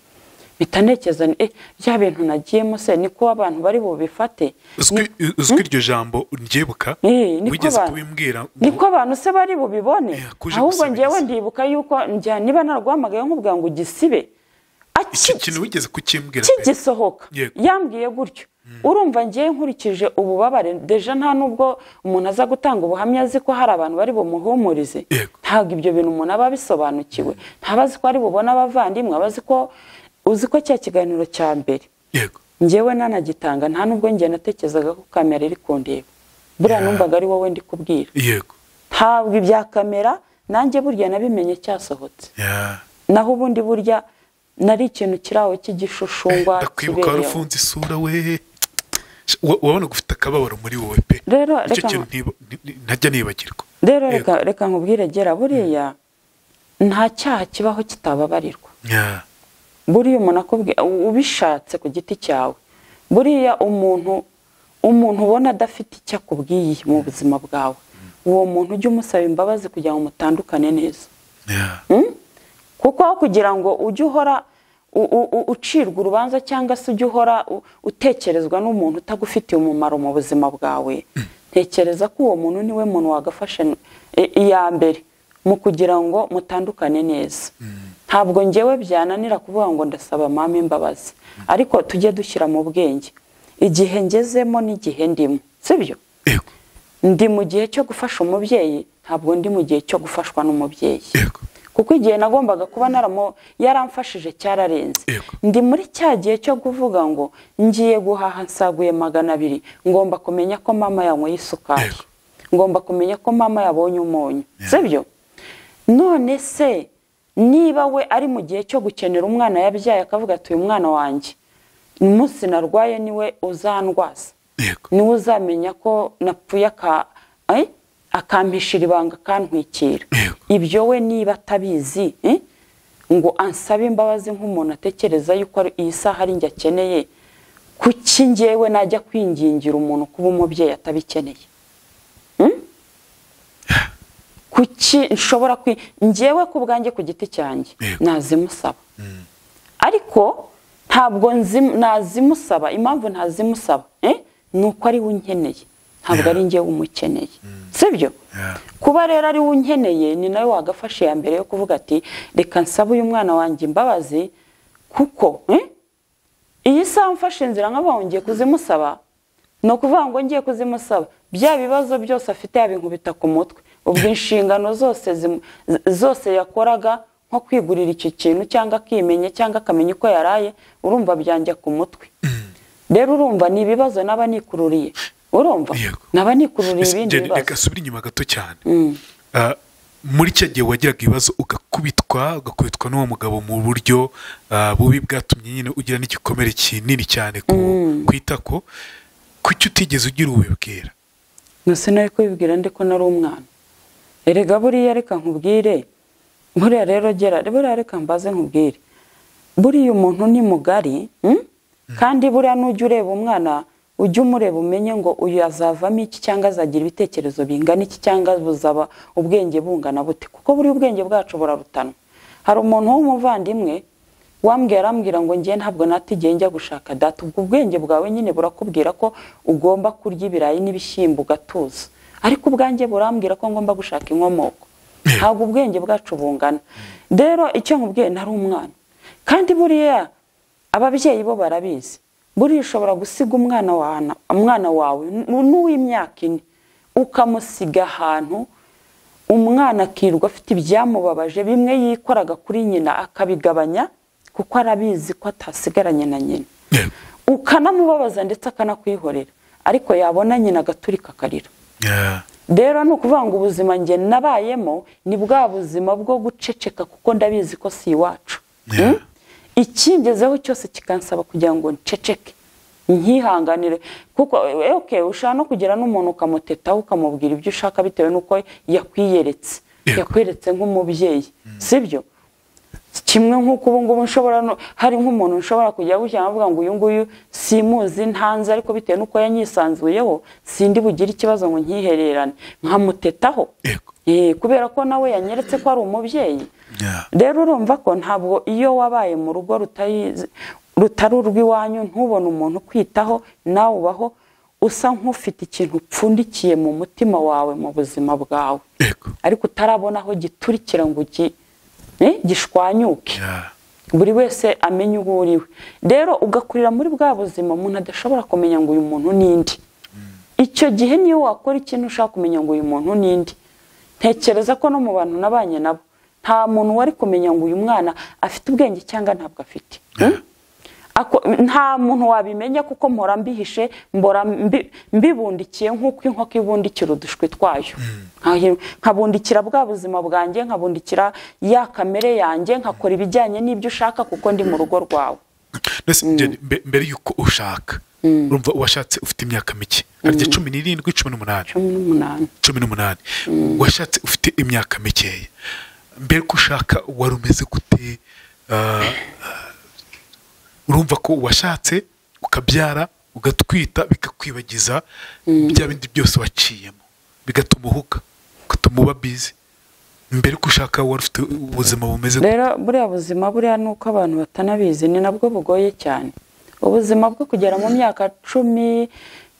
[SPEAKER 1] mpita ntekereza nti, eh bya bintu nagiyemo se niko abantu bari bubifate
[SPEAKER 2] uzwi uzwi iryo jambo ndyebuka
[SPEAKER 1] Eh, niko
[SPEAKER 2] wigeze
[SPEAKER 1] abantu-
[SPEAKER 2] kubimbwira ngo-
[SPEAKER 1] niko abantu se bari bubibone
[SPEAKER 2] Eh, kuje
[SPEAKER 1] ahubwo
[SPEAKER 2] gusabiriza.
[SPEAKER 1] ngewe ndibuka yuko njya niba narwamagaye nkubwira ngo gisibe
[SPEAKER 2] iki
[SPEAKER 1] aki-
[SPEAKER 2] kintu wigeze kukimbwira pe?
[SPEAKER 1] kigisohoka
[SPEAKER 2] Yego.
[SPEAKER 1] yambwiye gutyo urumva ngiye nkurikije ububabare deja nta nubwo umuntu aza gutanga ubuhamya azi ko hari abantu bari bumuhumurize
[SPEAKER 2] Yego.
[SPEAKER 1] ntabwo ibyo bintu umuntu aba abisobanukiwe ntaba azi ko ari bubone abavandimwe aba azi ko uzi ko cya kiganiro cya mbere
[SPEAKER 2] yego
[SPEAKER 1] ngewe nanagitanga nta nubwo njye natekerezaga ko kamera iri kundeba buriya
[SPEAKER 2] Yeah.
[SPEAKER 1] numvaga ari wowe ndi kubwira
[SPEAKER 2] yego
[SPEAKER 1] ntabwo ibya kamera nanjye burya nabimenye cyasohotse
[SPEAKER 2] Ya.
[SPEAKER 1] naho ubundi burya nari ikintu kiri aho cy'igishushumbwa
[SPEAKER 2] ndakwibuka wari
[SPEAKER 1] kibereye aho.
[SPEAKER 2] ufunze isura we Wa- wabona ufite akababaro muri wowe pe
[SPEAKER 1] Rero,
[SPEAKER 2] icyo
[SPEAKER 1] reka-
[SPEAKER 2] kintu ntiba- nti- nti- ntajya nibagirwa
[SPEAKER 1] rero
[SPEAKER 2] Yego.
[SPEAKER 1] reka reka nkubwire gera buriya nta cyaha kibaho kitababarirwa
[SPEAKER 2] Ya.
[SPEAKER 1] buriya umuntu akubwiye ubishatse ku giti cyawe buriya umuntu umuntu ubona adafite icyo akubwiye mu buzima bwawe uwo muntu ujye umusaba imbabazi kugira ngo mutandukane neza
[SPEAKER 2] Ya.
[SPEAKER 1] Mm? kuko aho kugira ngo ujye uhora u- u- u- ucirwa urubanza cyangwa se ujye uhora u- utekerezwa n'umuntu utagufitiye umumaro mu buzima bwawe ntekereza ko uwo muntu niwe muntu wagafashe n- i- iya mbere mu kugira ngo mutandukane neza ntabwo ngewe byananira kuvuga ngo ndasaba mama imbabazi ariko tujye dushyira mu bwenge igihe ngezemo n'igihe ndimo sibyo
[SPEAKER 2] yego
[SPEAKER 1] ndi mu gihe cyo gufasha umubyeyi ntabwo ndi mu gihe cyo gufashwa n'umubyeyi
[SPEAKER 2] yego
[SPEAKER 1] kuko igihe nagombaga kuba naramo yaramfashije cyararenze
[SPEAKER 2] Yego.
[SPEAKER 1] ndi muri cya gihe cyo kuvuga ngo ngiye guhaha nsaguye magana abiri ngomba kumenya ko mama yanyweye isukari
[SPEAKER 2] Yego.
[SPEAKER 1] ngomba kumenya ko mama yabonye umunyu
[SPEAKER 2] Yeah.
[SPEAKER 1] sibyo none se niba we ari mu gihe cyo gukenera umwana yabyaye akavuga ati uyu mwana wanjye umunsi narwaye niwe uzandwaza
[SPEAKER 2] yego
[SPEAKER 1] niwe uzamenya ko napfuye aka eh? akampishira ibanga akantwikira
[SPEAKER 2] Yego.
[SPEAKER 1] ibyo we niba atabizi eh? ngo ansabe imbabazi nk'umuntu atekereza yuko ari- iyi saha ari njye akeneye kuki njyewe najya kwingingira umuntu kuba umubyeyi atabikeneye Mm? kuki nshobora kwi njyewe ku bwanjye ku giti cyanjye
[SPEAKER 2] Yego.
[SPEAKER 1] nazimusaba ariko ntabwo nzi- nazimusaba impamvu ntazimusaba eh? ni uko ari we unkeneye ntabwo ari njyewe umukeneye sibyo
[SPEAKER 2] Yeah.
[SPEAKER 1] kuba rero ari we unkeneye ni nawe wagafashe iya mbere yo kuvuga ati reka nsabe uyu mwana wanjye imbabazi kuko eh? iyi saha mfashe inzira nk'abaho ngiye kuzimusaba ni ukuvuga ngo ngiye kuzimusaba bya bibazo byose afite yabinkubita ku mutwe ubwo inshingano zose zimu- z- zose yakoraga nko kwigurira icyo kintu cyangwa akimenya cyangwa akamenya uko yaraye urumva byanjya ku mutwe rero urumva ni ibibazo naba nikururiye urumva
[SPEAKER 2] Yego.
[SPEAKER 1] naba nikururiye
[SPEAKER 2] Ese
[SPEAKER 1] ibindi
[SPEAKER 2] Jenny,
[SPEAKER 1] bibazo
[SPEAKER 2] reka subire inyuma gato cyane
[SPEAKER 1] Mm.
[SPEAKER 2] Ah, muri cya gihe wagiraga ibibazo ugakubitwa ugakubitwa n'uwo mugabo mu buryo ah, bubi bwatumye nyine ugira n'igikomere kinini cyane ku ku itako kuki utigeze ugira ubibwira
[SPEAKER 1] Nose nari kubibwira ndiko nari umwana erega buriya reka nkubwire buriya rero gera buriya reka mbaze nkubwire buriya umuntu ni mugari mm? kandi buriya nujya ureba umwana ujya umureba umenye ngo uyu azavamo iki cyangwa azagira ibitekerezo bingana iki cyangwa buzaba ubwenge bungana bute kuko buriya ubwenge bwacu burarutanwa hari umuntu w'umuvandimwe wambwira arambwira ngo njye ntabwo natigiye njya gushaka data ubwo ubwenge bwawe nyine burakubwira ko ugomba kurya ibirayi n'ibishyimbo ugatuza ariko ubwanjye burambwira ko ngomba gushaka inkomoko ntabwo ubwenge bwacu bungana rero icyo nkubwiye nari umwana kandi buriya ababyeyi bo barabizi buriya ushobora gusiga umwana wawe umwana wawe n- n'uw'imyaka ine ukamusiga ahantu umwana akirirwa afite ibyamubabaje bimwe yikoraga kuri nyina akabigabanya kuko arabizi ko atasigaranye na nyina
[SPEAKER 2] Yego.
[SPEAKER 1] ukanamubabaza ndetse akanakwihorera ariko yabona nyina agaturika akarira
[SPEAKER 2] Ah,
[SPEAKER 1] rero ni ukuvuga ngo ubuzima njye nabayemo ni bwa buzima bwo guceceka kuko ndabizi ko si iwacu
[SPEAKER 2] Yeah.
[SPEAKER 1] Mm? ikingezeho cyose kikansaba kugira ngo nceceke nkihanganire kuko eh, okay, ushobora no kugera n'umuntu ukamutetaho ukamubwira ibyo ushaka bitewe n'uko yakwiyeretse
[SPEAKER 2] Yego.
[SPEAKER 1] yakweretse nk'umubyeyi sibyo kimwe nk'uko ubu ngubu nshobora no- hari nk'umuntu nshobora kujya gushyira avuga ngo uyu nguyu simuzi ntanze ariko bitewe n'uko yanyisanzuyeho sindi bugire ikibazo ngo nkihererane nkamutetaho
[SPEAKER 2] Yego.
[SPEAKER 1] Eh, kubera ko nawe yanyeretse ko ari umubyeyi
[SPEAKER 2] Yeah.
[SPEAKER 1] rero urumva ko ntabwo iyo wabaye mu rugo rutari rutari urw'iwanyu ntubone umuntu ukwitaho nawe ubaho usa nk'ufite ikintu upfundikiye mu mutima wawe mu buzima bwawe
[SPEAKER 2] Yego.
[SPEAKER 1] ariko utarabona aho giturikira ngo gi- eh, gishwanyuke
[SPEAKER 2] Yeah.
[SPEAKER 1] buri wese amenye uwo uriwe rero ugakurira muri bwa buzima umuntu adashobora kumenya ngo uyu muntu ni indi icyo gihe niyo wakora ikintu ushaka kumenya ngo uyu muntu ni indi ntekereza ko no mu bantu nabanye nabo nta muntu wari kumenya ngo uyu mwana afite ubwenge cyangwa ntabwo afite Hmm? Ako- nta muntu wabimenya kuko mpora mbihishe mbora mbi- mbibundikiye nk'uko inkoko ibundikira udushwi twayo Nkahi- nkabundikira bwa buzima bwanjye nkabundikira ya kamere yanjye nkakora ibijyanye n'ibyo ushaka kuko ndi mu rugo rwawe
[SPEAKER 2] Mbese Jenny, mbe- mbere y'uko ushaka urumva washatse ufite imyaka mike harya cumi n'irindwi cumi n'umunani
[SPEAKER 1] cumi n'umunani
[SPEAKER 2] cumi n'umunani washatse ufite imyaka mikeya mbere ko ushaka wari umeze gute Ah, ah, urumva ko washatse ukabyara ugatwita bikakwibagiza bya bindi byose waciyemo bigatuma uhuka bigatuma uba bizi mbere ko ushaka wari ufite ubuzima bumeze gute
[SPEAKER 1] rero buriya buzima buriya ni uko abantu batanabizi ni nabwo bugoye cyane ubuzima bwo kugera mu myaka cumi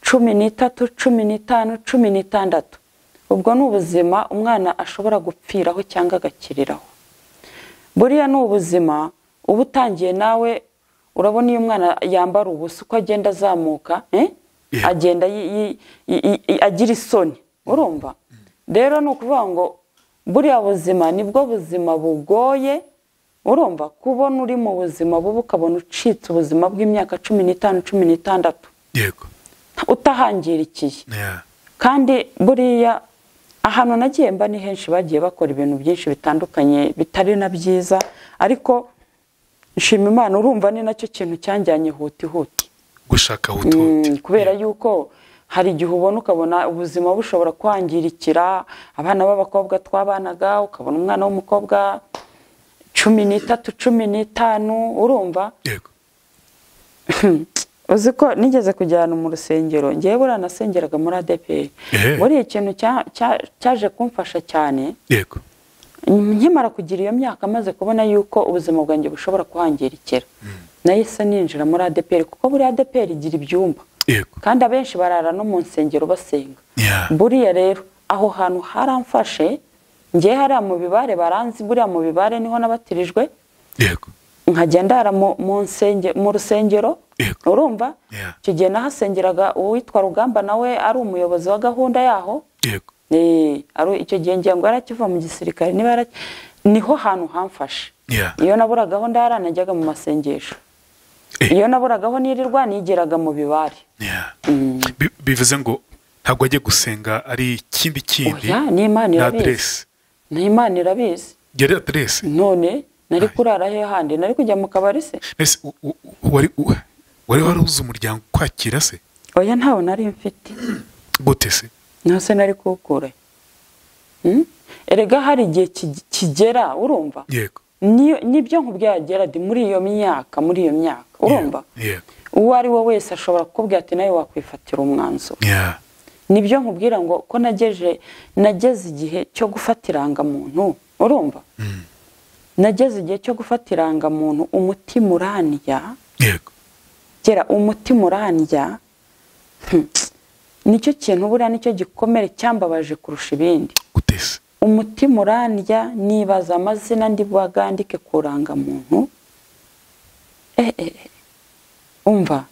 [SPEAKER 1] cumi n'itatu cumi n'itanu cumi n'itandatu ubwo ni ubuzima umwana ashobora gupfiraho cyangwa agakiriraho buriya ni ubuzima uba utangiye nawe urabona iyo umwana yambara ubusa uko agenda azamuka eh?
[SPEAKER 2] Yeah.
[SPEAKER 1] agenda yi- yi- yi- yi- agira isoni urumva rero ni ukuvuga ngo buriya buzima nibwo buzima bugoye urumva kubona uri mu buzima bubi ukabona ucitse ubuzima bw'imyaka cumi n'itanu cumi n'itandatu
[SPEAKER 2] yego
[SPEAKER 1] utahangirikiye
[SPEAKER 2] Yeah.
[SPEAKER 1] kandi buriya ahantu nagiye mba ni henshi bagiye bakora ibintu byinshi bitandukanye bitari na byiza ariko nshima imana urumva ni nacyo kintu cyanjyanye hutihuti
[SPEAKER 2] gushaka hutuhuti
[SPEAKER 1] Mm, kubera yuko hari igihe ubona ukabona ubuzima bushobora kwangirikira abana b'abakobwa twabanaga ukabona umwana w'umukobwa cumi n'itatu cumi n'itanu urumva
[SPEAKER 2] yego
[SPEAKER 1] uzi ko nigeze kujyana mu rusengero ngewe buriya nasengeraga muri adeperi
[SPEAKER 2] Eh.
[SPEAKER 1] buriya ikintu cya- cya- cyaje kumfasha cyane
[SPEAKER 2] yego
[SPEAKER 1] nkimara kugira iyo myaka maze kubona yuko ubuzima bwanjye bushobora kuhangirikira nahise ninjira muri adeperi kuko buri adeperi igira ibyumba
[SPEAKER 2] yego
[SPEAKER 1] kandi abenshi barara no mu nsengero basenga
[SPEAKER 2] Yeah.
[SPEAKER 1] buriya rero aho hantu haramfashe ngewe hariya mu bibare baranzi buriya mu bibare niho nabatirijwe
[SPEAKER 2] yego
[SPEAKER 1] nkajya ndara mu, mu, nsenge, mu rusengero
[SPEAKER 2] Yego.
[SPEAKER 1] urumva
[SPEAKER 2] Yeah.
[SPEAKER 1] icyo gihe nahasengeraga uwitwa rugamba nawe ari umuyobozi wa gahunda yaho
[SPEAKER 2] yego
[SPEAKER 1] Eh, ari- icyo gihe ngira ngo yarakiva mu gisirikare niba yara- niho hantu hamfashe
[SPEAKER 2] Yeah.
[SPEAKER 1] iyo naburaga aho ndara najyaga mu masengesho
[SPEAKER 2] Eh.
[SPEAKER 1] iyo naburaga aho nirirwa nigeraga mu bibare
[SPEAKER 2] Yeah. bi- bivuze ngo ntabwo ajye gusenga ari ikindi kindi
[SPEAKER 1] oya n'imana
[SPEAKER 2] ni
[SPEAKER 1] irabizi
[SPEAKER 2] aderesi
[SPEAKER 1] n'imana irabizi
[SPEAKER 2] yari aderesi
[SPEAKER 1] none nari kurara he handi nari kujya mu kabari se
[SPEAKER 2] mbese u- u- u- wari u- wari waruzi umuryango kwakira se
[SPEAKER 1] oya ntawe nari mfite
[SPEAKER 2] gute se
[SPEAKER 1] ntase nari kuwukura he? Hmm? erega hari igihe ki- kigera urumva
[SPEAKER 2] yego
[SPEAKER 1] Niyo- nibyo nkubwira gerard muri iyo myaka muri iyo myaka urumva
[SPEAKER 2] yego
[SPEAKER 1] uwo ari we wese ashobora kukubwira ati nawe wakwifatira umwanzuro
[SPEAKER 2] Yeah.
[SPEAKER 1] nibyo nkubwira ngo ko nageje nageze igihe cyo gufata irangamuntu urumva
[SPEAKER 2] Mm.
[SPEAKER 1] nageze igihe cyo gufata irangamuntu umutima urandya
[SPEAKER 2] yego
[SPEAKER 1] gera umutima urandya hmm, nicyo kintu buriya nicyo gikomere cyambabaje kurusha ibindi
[SPEAKER 2] gute se
[SPEAKER 1] umutima urandya nibaza amazina ndi bwagandike ku rangamuntu Eh, eh, eh. umva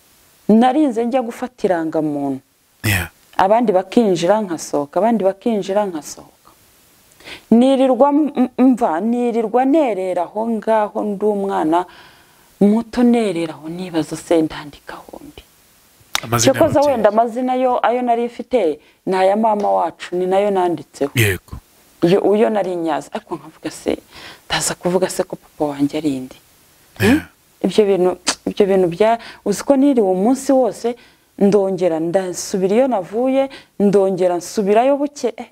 [SPEAKER 1] narinze njya gufata irangamuntu
[SPEAKER 2] Yeah.
[SPEAKER 1] abandi bakinjira nkasohoka abandi bakinjira nkasohoka nirirwa m- mva nirirwa nerera aho ngaho ndi umwana muto nerera aho nibaza se ndandikaho ndi
[SPEAKER 2] amazina
[SPEAKER 1] cyokoza
[SPEAKER 2] y'ababyeyi.
[SPEAKER 1] wenda amazina yo ayo nari mfite ni aya mama wacu ni nayo nanditseho
[SPEAKER 2] yego
[SPEAKER 1] iyo uyo nari nyaza ariko nkavuga se ndaza kuvuga se ko papa wanjye ari indi
[SPEAKER 2] Yeah.
[SPEAKER 1] ibyo bintu ibyo bintu bya uzi ko niriwe umunsi wose ndongera ndasubira iyo navuye ndongera nsubirayo buke eh,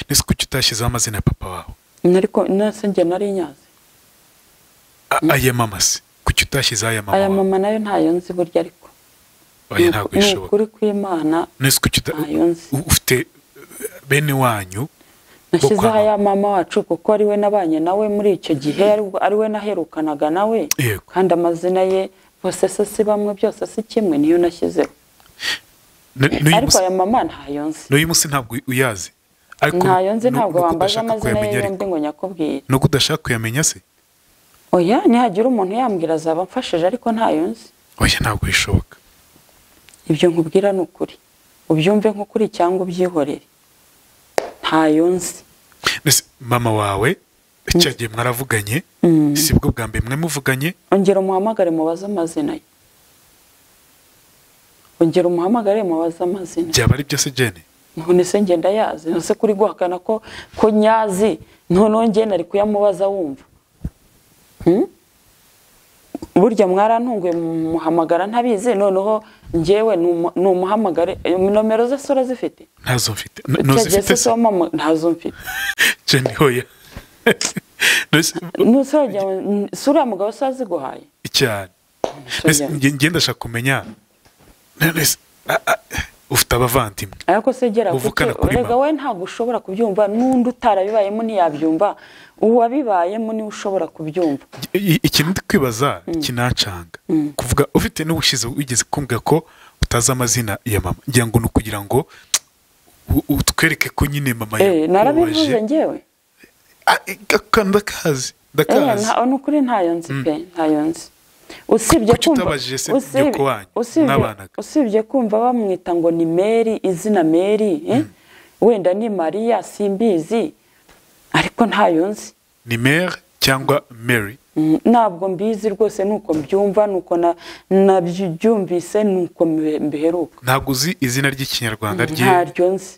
[SPEAKER 2] ese kuki utashyizeho amazina ya papa wawe
[SPEAKER 1] ariko nase njye nari nyazi
[SPEAKER 2] A- aya mama se kuki utashyizeho aya mama
[SPEAKER 1] aya
[SPEAKER 2] wawe
[SPEAKER 1] mama nayo ntayo nzi burya ariko
[SPEAKER 2] oya ntabwo
[SPEAKER 1] Ni
[SPEAKER 2] bishoboka
[SPEAKER 1] ukuri kw'imana
[SPEAKER 2] nese kuki uta-
[SPEAKER 1] Ntayo nzi.
[SPEAKER 2] u- ufite eh, bene wanyu
[SPEAKER 1] nashyizeho
[SPEAKER 2] mama.
[SPEAKER 1] aya mama wacu kuko ari we nabanye nawe muri icyo gihe ari- ari we naherukanaga nawe
[SPEAKER 2] Yego.
[SPEAKER 1] kandi amazina ye bose se si bamwe byose si kimwe niyo nashyizeho
[SPEAKER 2] N- n'uyu
[SPEAKER 1] ariko
[SPEAKER 2] munsi-
[SPEAKER 1] aya mama ntayo nzi
[SPEAKER 2] n'uyu munsi ntabwo uyazi ariko
[SPEAKER 1] ntayo nzi
[SPEAKER 2] nu-
[SPEAKER 1] ntabwo
[SPEAKER 2] nuko
[SPEAKER 1] wambaza
[SPEAKER 2] udashaka
[SPEAKER 1] amazina ye
[SPEAKER 2] kuyamenya
[SPEAKER 1] yombi
[SPEAKER 2] ariko
[SPEAKER 1] ngo nyakubwire
[SPEAKER 2] nuko udashaka kuyamenya se
[SPEAKER 1] oya nihagira umuntu yambwira azaba amfashije ariko ntayo nzi
[SPEAKER 2] oya ntabwo bishoboka
[SPEAKER 1] ibyo nkubwira ni ukuri ubyumve nk'ukuri cyangwa ubyihorere ntayo nzi
[SPEAKER 2] Mbese mama wawe cya gihe mwaravuganye si bwo bwa mbere mwe muvuganye
[SPEAKER 1] ongera umuhamagare mubaze amazina ye ongera umuhamagare mubaze amazina ye
[SPEAKER 2] byaba ari byo se jene
[SPEAKER 1] none se ngenda yazi nose kuri guhakana ko ko nyazi noneho ngenda ari kuyamubaza wumva Hmm? burya mwarantunguye muhamagara ntabizi noneho ngewe numu- numuhamagare eh, nomero ze se urazifite
[SPEAKER 2] ntazo mfite N-
[SPEAKER 1] Utagiye se
[SPEAKER 2] ntuzifite se
[SPEAKER 1] wamama- ntazo mfite
[SPEAKER 2] jene hoya Mbese,
[SPEAKER 1] Nuse wagira ngo, "N- si uriya mugabo se aziguhaye
[SPEAKER 2] cyane
[SPEAKER 1] Nuse
[SPEAKER 2] Mbese
[SPEAKER 1] wagira ngo,
[SPEAKER 2] nge- nge ndashaka kumenya none se, a- a- ufite abavandimwe
[SPEAKER 1] ariko se gera
[SPEAKER 2] uvukana
[SPEAKER 1] kuki?
[SPEAKER 2] kuri
[SPEAKER 1] erega
[SPEAKER 2] mama."
[SPEAKER 1] we ntabwo ushobora kubyumva n'undi utarabibayemo ntiyabyumva uwabibayemo niwe ushobora kubyumva
[SPEAKER 2] I- iki ndi kwibaza kinacanga kuvuga ufite n'ubushize wigeze kumbwira ko utazi amazina ya mama ngira ngo ni ukugira ngo u- utwereke ko nyine mama
[SPEAKER 1] Eh, narabivuze ngewe
[SPEAKER 2] Ah, eh, gaka- ndakazi
[SPEAKER 1] Eh,
[SPEAKER 2] ndakazi
[SPEAKER 1] nta- ni ukuri ntayo nzi pe ntayo nzi usibye
[SPEAKER 2] Kuki
[SPEAKER 1] kumva
[SPEAKER 2] utabajije se
[SPEAKER 1] usibye-
[SPEAKER 2] nyoko wanyu
[SPEAKER 1] usibye-
[SPEAKER 2] n'abanaga?
[SPEAKER 1] usibye kumva bamwita ngo ni meri izina meri eh? wenda ni mariya simbizi ariko ntayo nzi
[SPEAKER 2] ni mere cyangwa mary
[SPEAKER 1] Mm, ntabwo mbizi rwose nuko mbyumva nuko na- nabyumvise nuko mbe- mbiheruka
[SPEAKER 2] ntabwo uzi izina ry'ikinyarwanda rye
[SPEAKER 1] ntaryo nzi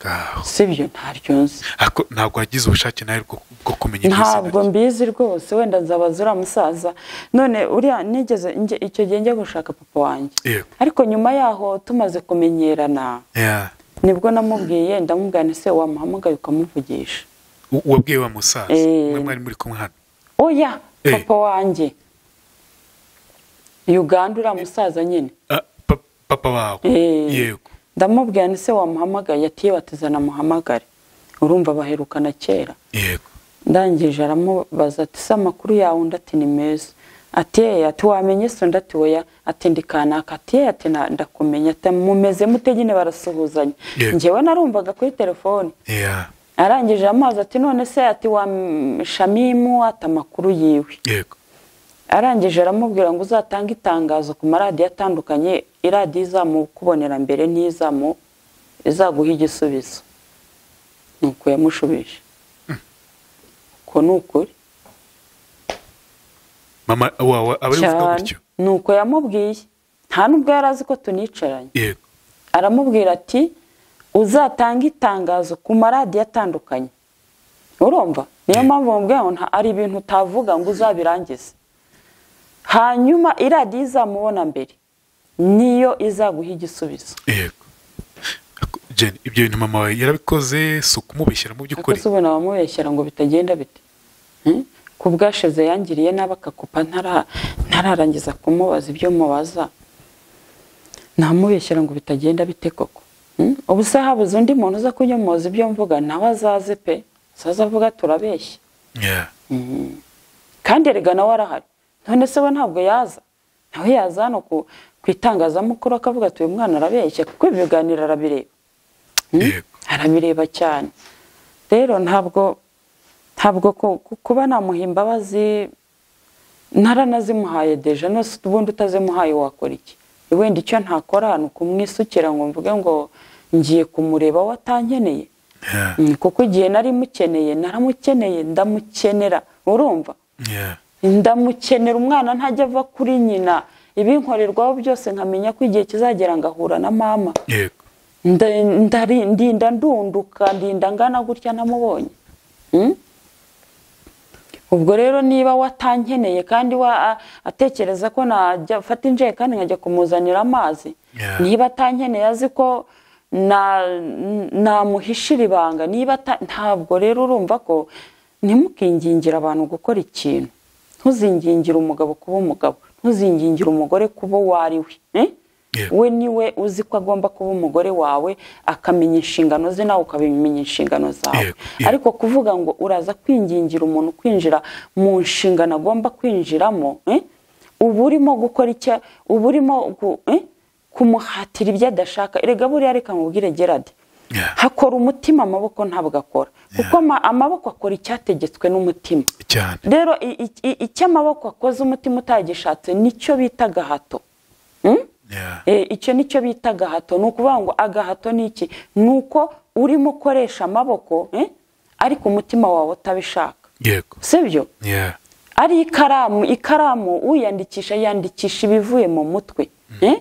[SPEAKER 2] Gaho.
[SPEAKER 1] sibyo ntaryo nzi
[SPEAKER 2] Ariko ntabwo wagize ubushake nawe bwo bwo kumenya iryo zina
[SPEAKER 1] ntabwo mbizi rwose wenda nzabaza uriya musaza none uriya nigeze njye- icyo gihe njya gushaka papa wanjye
[SPEAKER 2] rye. Yego.
[SPEAKER 1] ariko nyuma yaho tumaze kumenyerana
[SPEAKER 2] Yeah.
[SPEAKER 1] nibwo namubwiye ndamubwira nti se wamuhamagaye ukamuvugisha
[SPEAKER 2] U- wabwiye wa musaza
[SPEAKER 1] Eh.
[SPEAKER 2] mwe mwari muri kumwe hano
[SPEAKER 1] oya
[SPEAKER 2] Eh.
[SPEAKER 1] papa wanjye uganda uriya musaza nyine
[SPEAKER 2] Ah, pa- papa wawe
[SPEAKER 1] Eh.
[SPEAKER 2] yego
[SPEAKER 1] ndamubwira nti se wamuhamagaye ati yewe ati zana muhamagare urumva baherukana kera
[SPEAKER 2] yego
[SPEAKER 1] ndangije aramubaza ati se amakuru yawe undi ati ni meza ati yeye ati wamenye se undi ati weya ati ndi kanaka ati yeye ati "Na- ndakumenya ati mumeze mute nyine barasuhuzanya
[SPEAKER 2] Yego.
[SPEAKER 1] ngewe narumvaga kuri telefoni
[SPEAKER 2] Yeah.
[SPEAKER 1] arangije amazi ati none se ati wa mm, shamimu ati amakuru yiwe
[SPEAKER 2] yego
[SPEAKER 1] arangije aramubwira ngo uzatange itangazo ku maradiyo atandukanye iradiyo izamukubonera mbere n'izamu izaguha igisubizo ni uko yamushubije uko ni ukuri
[SPEAKER 2] mama wawe aba ari kuvuga
[SPEAKER 1] cyane
[SPEAKER 2] gutyo
[SPEAKER 1] ni uko yamubwiye nta n'ubwo yari azi ko tunicaranye
[SPEAKER 2] yego
[SPEAKER 1] aramubwira ati uzatanga itangazo ku maradiyo atandukanye urumva niyo mpamvu mubwira ngo nta- hari ibintu utavuga ngo uzabirangize hanyuma iradiyo izamubona mbere niyo izaguha igisubizo
[SPEAKER 2] yego Jane, ibyo bintu mama wawe yarabikoze si ukumubeshyira mu
[SPEAKER 1] ariko
[SPEAKER 2] by'ukuri
[SPEAKER 1] si ubona abamubeshyira ngo bitagenda bite Hmm? ku bwashize yangiriye nabi akakupa ntara- ntararangiza kumubaza ibyo mubaza namubeshyira ngo bitagenda bite koko Hmm? ubu se habuze undi muntu uza kunyomoza ibyo mvuga nawe azaze pe azaza avuga turabeshya
[SPEAKER 2] Yeah.
[SPEAKER 1] kandi erega nawe arahari none se we ntabwo yaza nawe yaza hano ku, ku itangazamakuru akavuga ati uyu mwana arabeshya kuko ibi biganiro arabireba Hmm?
[SPEAKER 2] Yego.
[SPEAKER 1] arabireba cyane rero ntabwo ntabwo ku- ku- kuba namuha imbabazi naranazimuhaye deja nose ubundi utazimuhaye wakora iki wenda icyo ntakora ni ukumwisukira ngo mvuge ngo ngiye kumureba we atankeneye
[SPEAKER 2] Yeah.
[SPEAKER 1] Mm, kuko igihe nari mukeneye naramukeneye ndamukenera urumva
[SPEAKER 2] Yeah.
[SPEAKER 1] ndamukenera umwana ntajya ava kuri nyina ibinkorerwaho byose nkamenya ko igihe kizagera ngahura na mama
[SPEAKER 2] Yego.
[SPEAKER 1] Nda- ndari- ndinda ndunduka ndinda ngana gutya namubonye Mm? ubwo rero niba watankeneye kandi wa a- atekereza ko najya fata injerekani nkajya kumuzanira amazi
[SPEAKER 2] Yeah.
[SPEAKER 1] niba atankeneye azi ko na- n- namuhishira ibanga niba ata- ntabwo rero urumva ko ntimukingingire abantu gukora ikintu ntuzingingire umugabo kuba umugabo ntuzingingire umugore kuba uwo ari we eh?
[SPEAKER 2] Yeah.
[SPEAKER 1] we niwe uzi ko agomba kuba umugore wawe akamenya inshingano ze nawe ukamenya inshingano zawe
[SPEAKER 2] Yego, yego.
[SPEAKER 1] ariko kuvuga ngo uraza kwingingira umuntu kwinjira mu nshingano agomba kwinjiramo eh? uba urimo gukora icyo uba urimo gu- eh? kumuhatira ibyo adashaka erega buriya reka mubwire gerade
[SPEAKER 2] Yeah.
[SPEAKER 1] hakora umutima amaboko ntabwo akora kuko ama- amaboko akora icyategetswe n'umutima
[SPEAKER 2] Cyane.
[SPEAKER 1] rero i- i- i- icyo amaboko akoze umutima utagishatse nicyo bita agahato Mm?
[SPEAKER 2] Yeah.
[SPEAKER 1] Eh, icyo nicyo bita agahato ni ukuvuga ngo agahato ni iki ni uko urimo ukoresha amaboko eh, ariko umutima wawe utabishaka
[SPEAKER 2] Yego.
[SPEAKER 1] sibyo
[SPEAKER 2] Yeah.
[SPEAKER 1] ari ikaramu ikaramu uyandikisha yandikisha ibivuye mu mutwe eh?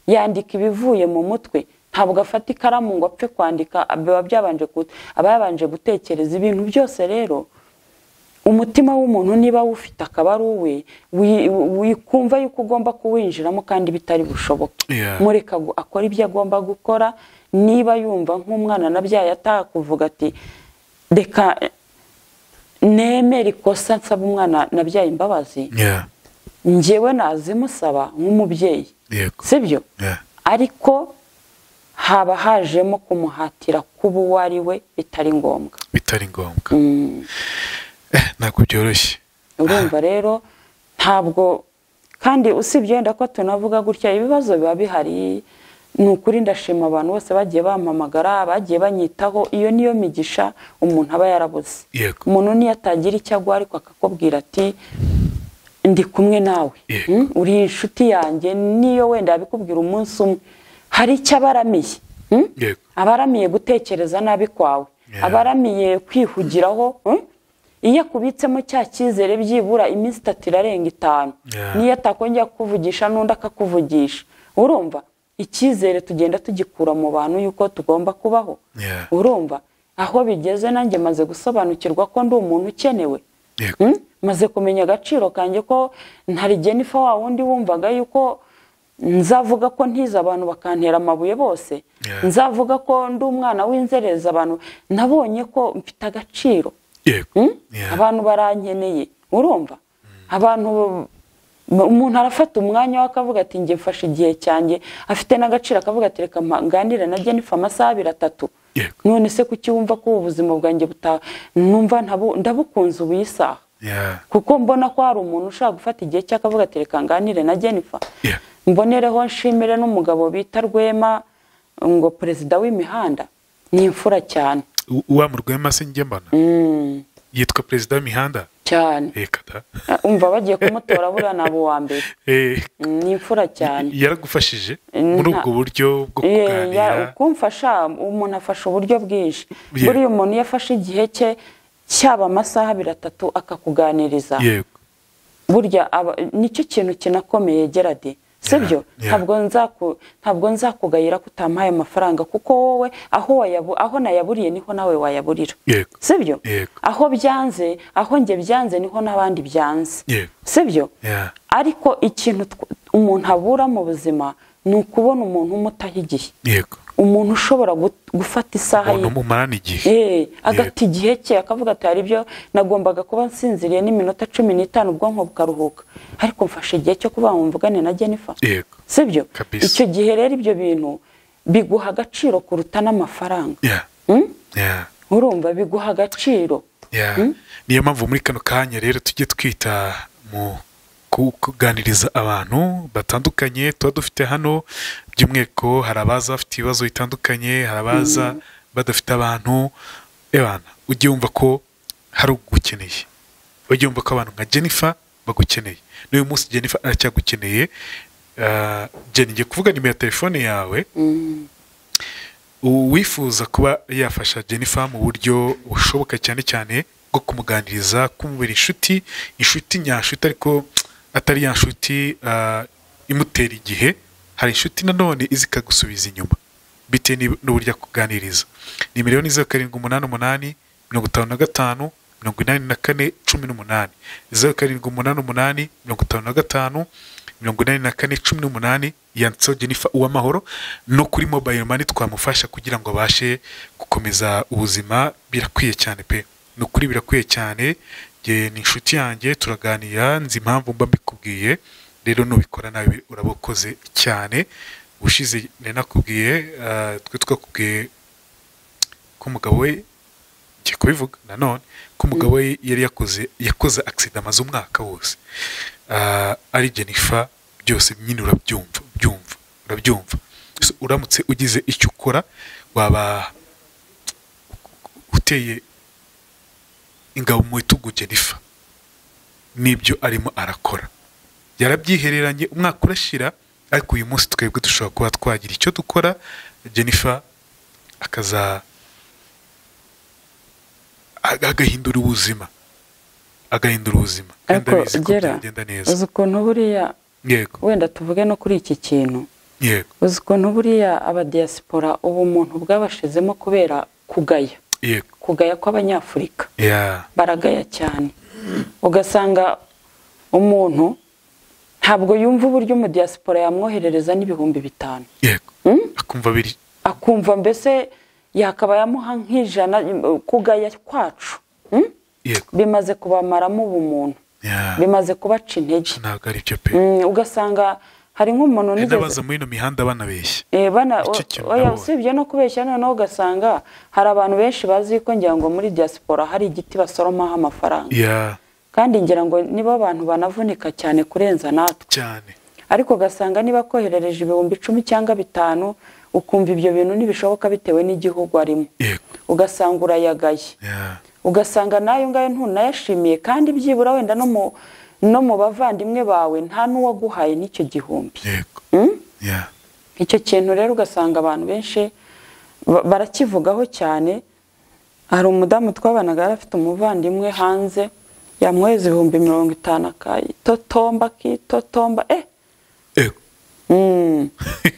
[SPEAKER 1] yandika ibivuye mu mutwe ntabwo afata ikaramu ngo apfe kwandika biba byabanje gu- aba yabanje gutekereza ibintu byose rero umutima w'umuntu niba wufite akaba ari uwe wi- wikumva yuko ugomba kuwinjiramo kandi bitari bushoboke
[SPEAKER 2] Yeah.
[SPEAKER 1] mureka gu- akora ibyo agomba gukora niba yumva nk'umwana nabyaye atakuvuga ati reka nemera ikosa nsaba umwana nabyaye imbabazi
[SPEAKER 2] Yeah.
[SPEAKER 1] njyewe nazimusaba nk'umubyeyi
[SPEAKER 2] Yego.
[SPEAKER 1] sibyo
[SPEAKER 2] Yeah.
[SPEAKER 1] ariko haba hajemo kumuhatira kuba uwo ari we bitari ngombwa
[SPEAKER 2] Bitari ngombwa. Eh, ntabwo byoroshye.
[SPEAKER 1] urumva rero ntabwo kandi usibye wenda ko tunavuga gutya ibibazo biba bihari ni ukuri ndashima abantu bose bagiye bampamagara bagiye banyitaho iyo niyo migisha umuntu aba yarabuze
[SPEAKER 2] Yego.
[SPEAKER 1] umuntu niyo atagira icyo agwa ariko akakubwira ati ndi kumwe nawe
[SPEAKER 2] Yego.
[SPEAKER 1] Mm, uri inshuti yanjye niyo wenda yabikubwira umunsi umwe hari icyo abaramiye Mm?
[SPEAKER 2] Yego.
[SPEAKER 1] abaramiye gutekereza nabi kwawe
[SPEAKER 2] Yeah.
[SPEAKER 1] abaramiye kwihugiraho eh? iyo akubitsemo cya cyizere byibura iminsi itatu irarenga itanu
[SPEAKER 2] Yeah.
[SPEAKER 1] niyo atakongera kukuvugisha n'undi akakuvugisha urumva icyizere tugenda tugikura mu bantu yuko tugomba kubaho
[SPEAKER 2] Yeah.
[SPEAKER 1] urumva aho bigeze nanjye maze gusobanukirwa ko ndi umuntu ukenewe
[SPEAKER 2] Yego.
[SPEAKER 1] Mm? maze kumenya agaciro kanjye ko ntari jenifa wa wundi wumvaga yuko nzavuga ko ntize abantu bakantera amabuye bose
[SPEAKER 2] Yeah.
[SPEAKER 1] nzavuga ko ndi umwana w'inzererezi abantu nabonye ko mfite agaciro
[SPEAKER 2] Yego.
[SPEAKER 1] Mm?
[SPEAKER 2] Yeah.
[SPEAKER 1] abantu barankeneye urumva abantu umuntu arafata umwanya we akavuga ati njye mfashe igihe cyanjye afite n'agaciro akavuga ati reka mpa- nganire na jenifa amasaha abiri atatu
[SPEAKER 2] Yego.
[SPEAKER 1] none se kuki wumva ko ubuzima bwanjye buta numva ntabu- ndabukunze ubu iyi saha
[SPEAKER 2] Yeah.
[SPEAKER 1] kuko mbona ko hari umuntu ushaka gufata igihe cye akavuga ati reka nganire na jenifa
[SPEAKER 2] Yeah.
[SPEAKER 1] mbonereho nshimire n'umugabo bita rwema ngo perezida w'imihanda ni imfura cyane
[SPEAKER 2] U- Wa mu Rwema se njye mbona. Yitwa perezida w'imihanda.
[SPEAKER 1] cyane
[SPEAKER 2] Reka da.
[SPEAKER 1] Ah, umva bagiye kumutora buriya naba uwa mbere
[SPEAKER 2] Eh,
[SPEAKER 1] Mm, ni imfura cyane
[SPEAKER 2] yaragufashije
[SPEAKER 1] Nta-
[SPEAKER 2] muri ubwo buryo bwo
[SPEAKER 1] Eh, ya-
[SPEAKER 2] kuganira.
[SPEAKER 1] kumfasha umuntu afasha uburyo bwinshi
[SPEAKER 2] Yego.
[SPEAKER 1] buriya umuntu iyo afashe igihe cye cyaba amasaha abiri atatu akakuganiriza
[SPEAKER 2] Yego.
[SPEAKER 1] burya aba- nicyo kintu kinakomeye gerade sibyo
[SPEAKER 2] yeah.
[SPEAKER 1] ntabwo nzaku ntabwo nzakugayira ko utampaye amafaranga kuko wowe aho wayabu aho nayaburiye niho nawe wayaburira
[SPEAKER 2] Yego.
[SPEAKER 1] sibyo
[SPEAKER 2] Yego.
[SPEAKER 1] aho byanze aho njye byanze niho n'abandi byanze
[SPEAKER 2] Yego.
[SPEAKER 1] sibyo
[SPEAKER 2] Yeah.
[SPEAKER 1] ariko ikintu tw- umuntu abura mu buzima ni ukubona umuntu umutaha igihe
[SPEAKER 2] yego
[SPEAKER 1] umuntu ushobora gu- gufata isaha
[SPEAKER 2] umuntu
[SPEAKER 1] ye
[SPEAKER 2] umumarana igihe
[SPEAKER 1] Eh, agata igihe cye akavuga ati hari ibyo nagombaga kuba nsinziriye n'iminota cumi n'itanu ubwonko bukaruhuka ariko mfashe igihe cyo kuba mvugane na jenifa
[SPEAKER 2] yego
[SPEAKER 1] sibyo
[SPEAKER 2] Kabisa.
[SPEAKER 1] icyo gihe rero ibyo bintu biguha agaciro kuruta n'amafaranga
[SPEAKER 2] Yeah.
[SPEAKER 1] Hmm?
[SPEAKER 2] Yeah.
[SPEAKER 1] urumva biguha agaciro
[SPEAKER 2] Yeah. niyo mpamvu muri kano kanya rero tujye twita mu ku- kuganiriza abantu batandukanye tuba dufite hano by'umwihariko hari abaza bafite ibibazo bitandukanye hari abaza badafite abantu ebana ujye wumva ko hari ugukeneye ujye wumva ko abantu nka jennifer bagukeneye n'uyu munsi jennifer aracyagukeneye Ah, jenny ngiye kuvuga nimero ya telefone yawe uwifuza kuba yafasha jennifer mu buryo bushoboka cyane cyane bwo kumuganiriza kumubera inshuti inshuti nyashuti ariko atari ya nshuti ah, imutera igihe hari inshuti nanone izi ikagusubiza inyuma bitewe n'ib- n'uburyo akuganiriza ni miliyoni zeru karindwi umunani umunani mirongo itanu na gatanu mirongo inani na kane cumi n'umunani zeru karindwi umunani umunani mirongo itanu na gatanu mirongo inani na kane cumi n'umunani yanditseho jennifer uwamahoro no kuri mobile money twamufasha kugira ngo abashe gukomeza ubuzima birakwiye cyane pe ni ukuri birakwiye cyane Jye ni inshuti yanjye turaganira nzi impamvu mba mbikubwiye rero nubikora nawe urabakoze cyane ushize nari nakubwiye ah, twe twakubwiye ko umugabo we ngiye kubivuga nanone ko umugabo we yari yakoze yakoze agisida amaze umwaka wose Ah, ari jennifer byose nyine urabyumva byumva urabyumva So, uramutse ugize icyo ukora waba uteye ingabo mu bitugu jennifer n'ibyo arimo arakora yarabyihereranye umwaka urashira ariko uyu munsi twebwe dushobora kuba twagira icyo dukora jennifer akaza aga- agahindura ubuzima agahindura ubuzima kandi
[SPEAKER 1] ariko
[SPEAKER 2] abizi ko
[SPEAKER 1] gera
[SPEAKER 2] byagenda neza
[SPEAKER 1] uzi ukuntu buriya
[SPEAKER 2] yego
[SPEAKER 1] wenda tuvuge no kuri iki kintu
[SPEAKER 2] yego
[SPEAKER 1] uzi ukuntu buriya abadiyasipora ubumuntu bwabashizemo kubera kugaya
[SPEAKER 2] yego
[SPEAKER 1] kugaya kw'abanyafurika
[SPEAKER 2] ya
[SPEAKER 1] baragaya cyane ugasanga umuntu ntabwo yumva uburyo umudiyasipora yamwoherereza n'ibihumbi bitanu
[SPEAKER 2] yego
[SPEAKER 1] Hmm?
[SPEAKER 2] akumva biri
[SPEAKER 1] akumva mbese yakaba yamuha nk'ijana kugaya kwacu Hmm?
[SPEAKER 2] yego
[SPEAKER 1] bimaze kubamaramo ubumuntu
[SPEAKER 2] ya
[SPEAKER 1] bimaze kubaca intege
[SPEAKER 2] ntabwo ari byo pe
[SPEAKER 1] Mm, ugasanga hari nk'umuntu
[SPEAKER 2] hari
[SPEAKER 1] nigeze
[SPEAKER 2] n'abaza muri ino mihanda banabeshya
[SPEAKER 1] Eh, bana
[SPEAKER 2] Nicyo kintu
[SPEAKER 1] oya
[SPEAKER 2] nabonye.
[SPEAKER 1] usibye no kubeshya noneho ugasanga hari abantu benshi bazi ko ngira ngo muri diaspora hari igiti basoromaho amafaranga
[SPEAKER 2] ya
[SPEAKER 1] kandi ngira ngo nibo bantu banavunika cyane kurenza natwe
[SPEAKER 2] cyane
[SPEAKER 1] ariko ugasanga niba koherereje ibihumbi icumi cyangwa bitanu ukumva ibyo bintu ntibishoboka bitewe n'igihugu arimo
[SPEAKER 2] yego
[SPEAKER 1] ugasanga urayagaye
[SPEAKER 2] ya
[SPEAKER 1] ugasanga n'ayo ngayo ntunayashimiye kandi byibura wenda no mu no mu bavandimwe bawe nta n'uwaguhaye n'icyo gihumbi
[SPEAKER 2] yego
[SPEAKER 1] Mm?
[SPEAKER 2] ya
[SPEAKER 1] icyo kintu rero ugasanga abantu benshi ba- barakivugaho cyane hari umudamu twabanaga yari afite umuvandimwe hanze yamwohereza ibihumbi mirongo itanu akayitotomba akitotomba eh
[SPEAKER 2] yego
[SPEAKER 1] mm.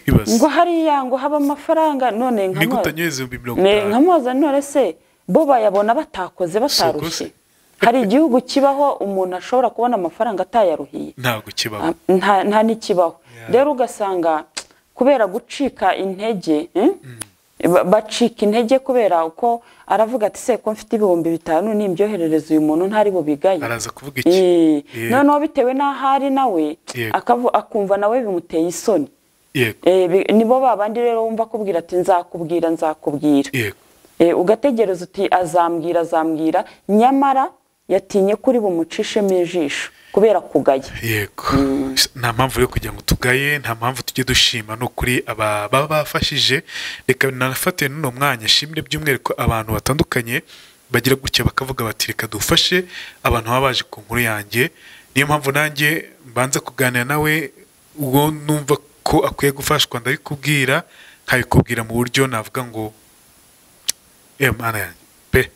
[SPEAKER 1] ngo
[SPEAKER 2] ibaze
[SPEAKER 1] hariya ngo haba amafaranga none
[SPEAKER 2] ni
[SPEAKER 1] nkamubaza-
[SPEAKER 2] gutanyohereza ibihumbi mirongo
[SPEAKER 1] Ne,
[SPEAKER 2] itanu
[SPEAKER 1] nkamubaza none se bo bayabona batakoze batarushye
[SPEAKER 2] se.
[SPEAKER 1] hari igihugu kibaho umuntu ashobora kubona amafaranga atayaruhiye
[SPEAKER 2] ntabwo kibaho
[SPEAKER 1] nta nta n'ikibaho rero ugasanga kubera gucika intege eh, ba- bacika intege kubera uko aravuga ati se ko mfite ibihumbi bitanu nimbyoherereza uyu muntu ntari bubigaye
[SPEAKER 2] araza kuvuga iki
[SPEAKER 1] Eh,
[SPEAKER 2] Yego.
[SPEAKER 1] noneho bitewe n'aho ari nawe
[SPEAKER 2] Yego.
[SPEAKER 1] akavu- akumva nawe bimuteye isoni
[SPEAKER 2] yego
[SPEAKER 1] Eh, bi- nibo babandi rero wumva akubwira ati nzakubwira nzakubwira
[SPEAKER 2] yego
[SPEAKER 1] Eh, ugategereza uti azambwira azambwira nyamara yatinye kuri bumucishemo ijisho kubera kugaya
[SPEAKER 2] yego nta mpamvu yo kugira ngo tugaye nta mpamvu tujye dushima ni ukuri aba baba bafashije reka nanafate n'uno mwanya shimire by'umwihariko abantu batandukanye bagira gutya bakavuga bati reka dufashe abantu baba baje ku nkuru yanjye niyo mpamvu nanjye mbanza kuganira nawe ubwo numva ko akwiye gufashwa ndabikubwira nkabikubwira mu buryo navuga ngo eh mana yanjye pe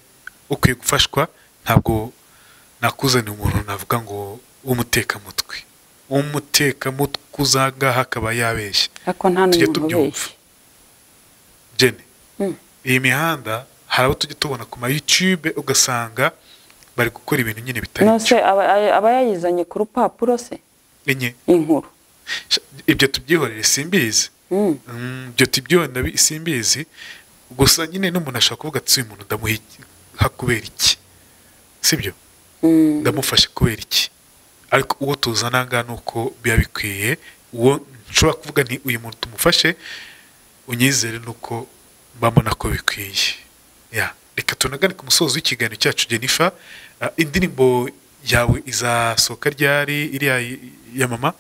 [SPEAKER 2] ukwiye gufashwa ntabwo nakuzaniye umuntu navuga ngo w'umutekamutwe umutekamutwe uza aha ngaha akaba yabeshya
[SPEAKER 1] ariko nta
[SPEAKER 2] Tujye
[SPEAKER 1] n'umuntu
[SPEAKER 2] tubyumva.
[SPEAKER 1] ubeshya
[SPEAKER 2] jene
[SPEAKER 1] Mm.
[SPEAKER 2] iyi mihanda hari abo tujya tubona ku ma YouTube ugasanga bari gukora ibintu nyine bitari
[SPEAKER 1] nose aba- aba aba yayizanye ku rupapuro se
[SPEAKER 2] enye
[SPEAKER 1] inkuru
[SPEAKER 2] Sha- ibyo tubyihorere simbizi
[SPEAKER 1] Mm.
[SPEAKER 2] Mm, ibyo tubyihorere ndabi- simbizi gusa nyine n'umuntu ashobora kuvuga ati uyu muntu ndamuha iki- ha kubera iki sibyo
[SPEAKER 1] Mm.
[SPEAKER 2] ndamufashe kubera iki ariko uwo tuzana aha ngaha ni uko biba bikwiye uwo nshobora kuvuga nti uyu muntu tumufashe unyizere ni uko mbabona ko bikwiye Ya. reka tunagane ku musozo w'ikiganiro cyacu Jennifer Ah, indirimbo yawe izasohoka ryari iriya ya mama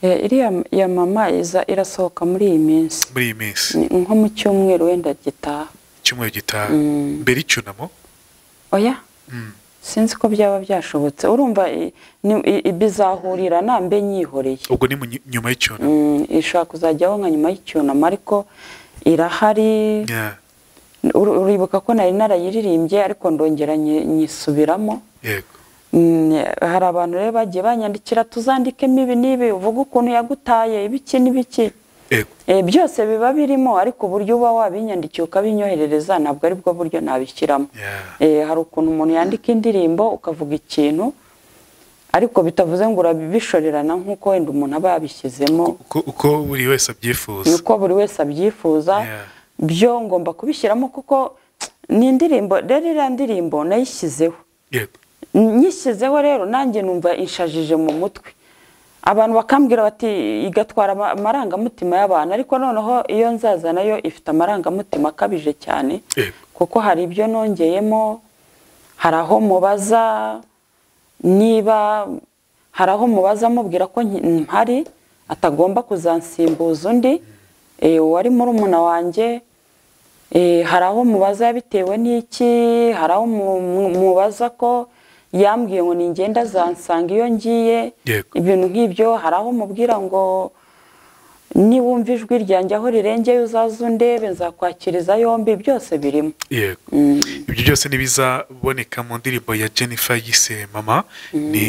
[SPEAKER 1] Eh, iriya ya mama iza irasohoka muri iyi minsi
[SPEAKER 2] muri iyi minsi
[SPEAKER 1] Ni nko mu cyumweru wenda gitaha
[SPEAKER 2] icyumweru gitaha
[SPEAKER 1] Mm.
[SPEAKER 2] mbere y'icyunamo
[SPEAKER 1] oya
[SPEAKER 2] Mm.
[SPEAKER 1] sinzi ko byaba byashobotse urumva i- ni- i- i- bizahurira nambe nyihoreye
[SPEAKER 2] ubwo ni mu nyi- nyuma y'icyunamo
[SPEAKER 1] Mm, ishobora kuzajyaho nka nyuma y'icyunamo ariko irahari
[SPEAKER 2] Yeah.
[SPEAKER 1] Ur- uribuka ko nari narayiririmbye ariko ndongera nyi- nyisubiramo
[SPEAKER 2] yego
[SPEAKER 1] Mm, hari abantu rero bagiye banyandikira tuzandikemo ibi n'ibi uvuga ukuntu yagutaye ibiki n'ibiki
[SPEAKER 2] yego
[SPEAKER 1] Eh, byose biba birimo ariko uburyo uba wabinyandikiye ukabinyoherereza ntabwo ari bwo buryo nabishyiramo
[SPEAKER 2] Yeah.
[SPEAKER 1] Eh, hari ukuntu umuntu yandika indirimbo ukavuga ikintu ariko bitavuze ngo urabishorerana nk'uko wenda umuntu aba yabishyizemo
[SPEAKER 2] uko uko buri wese abyifuza
[SPEAKER 1] nuko buri wese abyifuza
[SPEAKER 2] Yeah.
[SPEAKER 1] byo ngomba kubishyiramo kuko ni indirimbo rero iriya ndirimbo nayishyizeho
[SPEAKER 2] yego
[SPEAKER 1] nyishyizeho rero nanjye numva inshajije mu mutwe abantu bakambwira bati igatwara ama- amarangamutima y'abantu ariko noneho iyo nzaza nayo ifite amarangamutima akabije cyane
[SPEAKER 2] Yego.
[SPEAKER 1] kuko hari ibyo nongeyemo hari aho mubaza niba hari aho mubaza amubwira ko nki- mpari atagomba kuzansimbuza undi eh, uwari murumuna wanjye Eh, hari aho mubaza bitewe n'iki hari aho mu- mu- mubaza ko yambwiye ngo ningenda zansanga iyo ngiye
[SPEAKER 2] Yego.
[SPEAKER 1] ibintu nk'ibyo hari aho mubwira ngo niwumva ijwi ryanjye aho rirengeye uzaze undebe nzakwakiriza yombi byose birimo
[SPEAKER 2] yego ibyo byose ntibizaboneka mu ndirimbo ya jennifer yise mama ni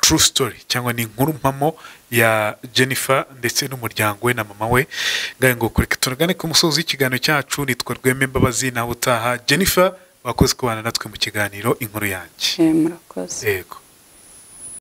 [SPEAKER 2] true story cyangwa ni inkuru mpamo ya jennifer ndetse n'umuryango we na mama we ngahe ngo kureka turagane ku musozi w'ikiganiro cyacu nitwa rweme mbabazi nawe utaha jennifer wakoze kubana natwe mu kiganiro inkuru yanjye
[SPEAKER 1] Eh, murakoze
[SPEAKER 2] yego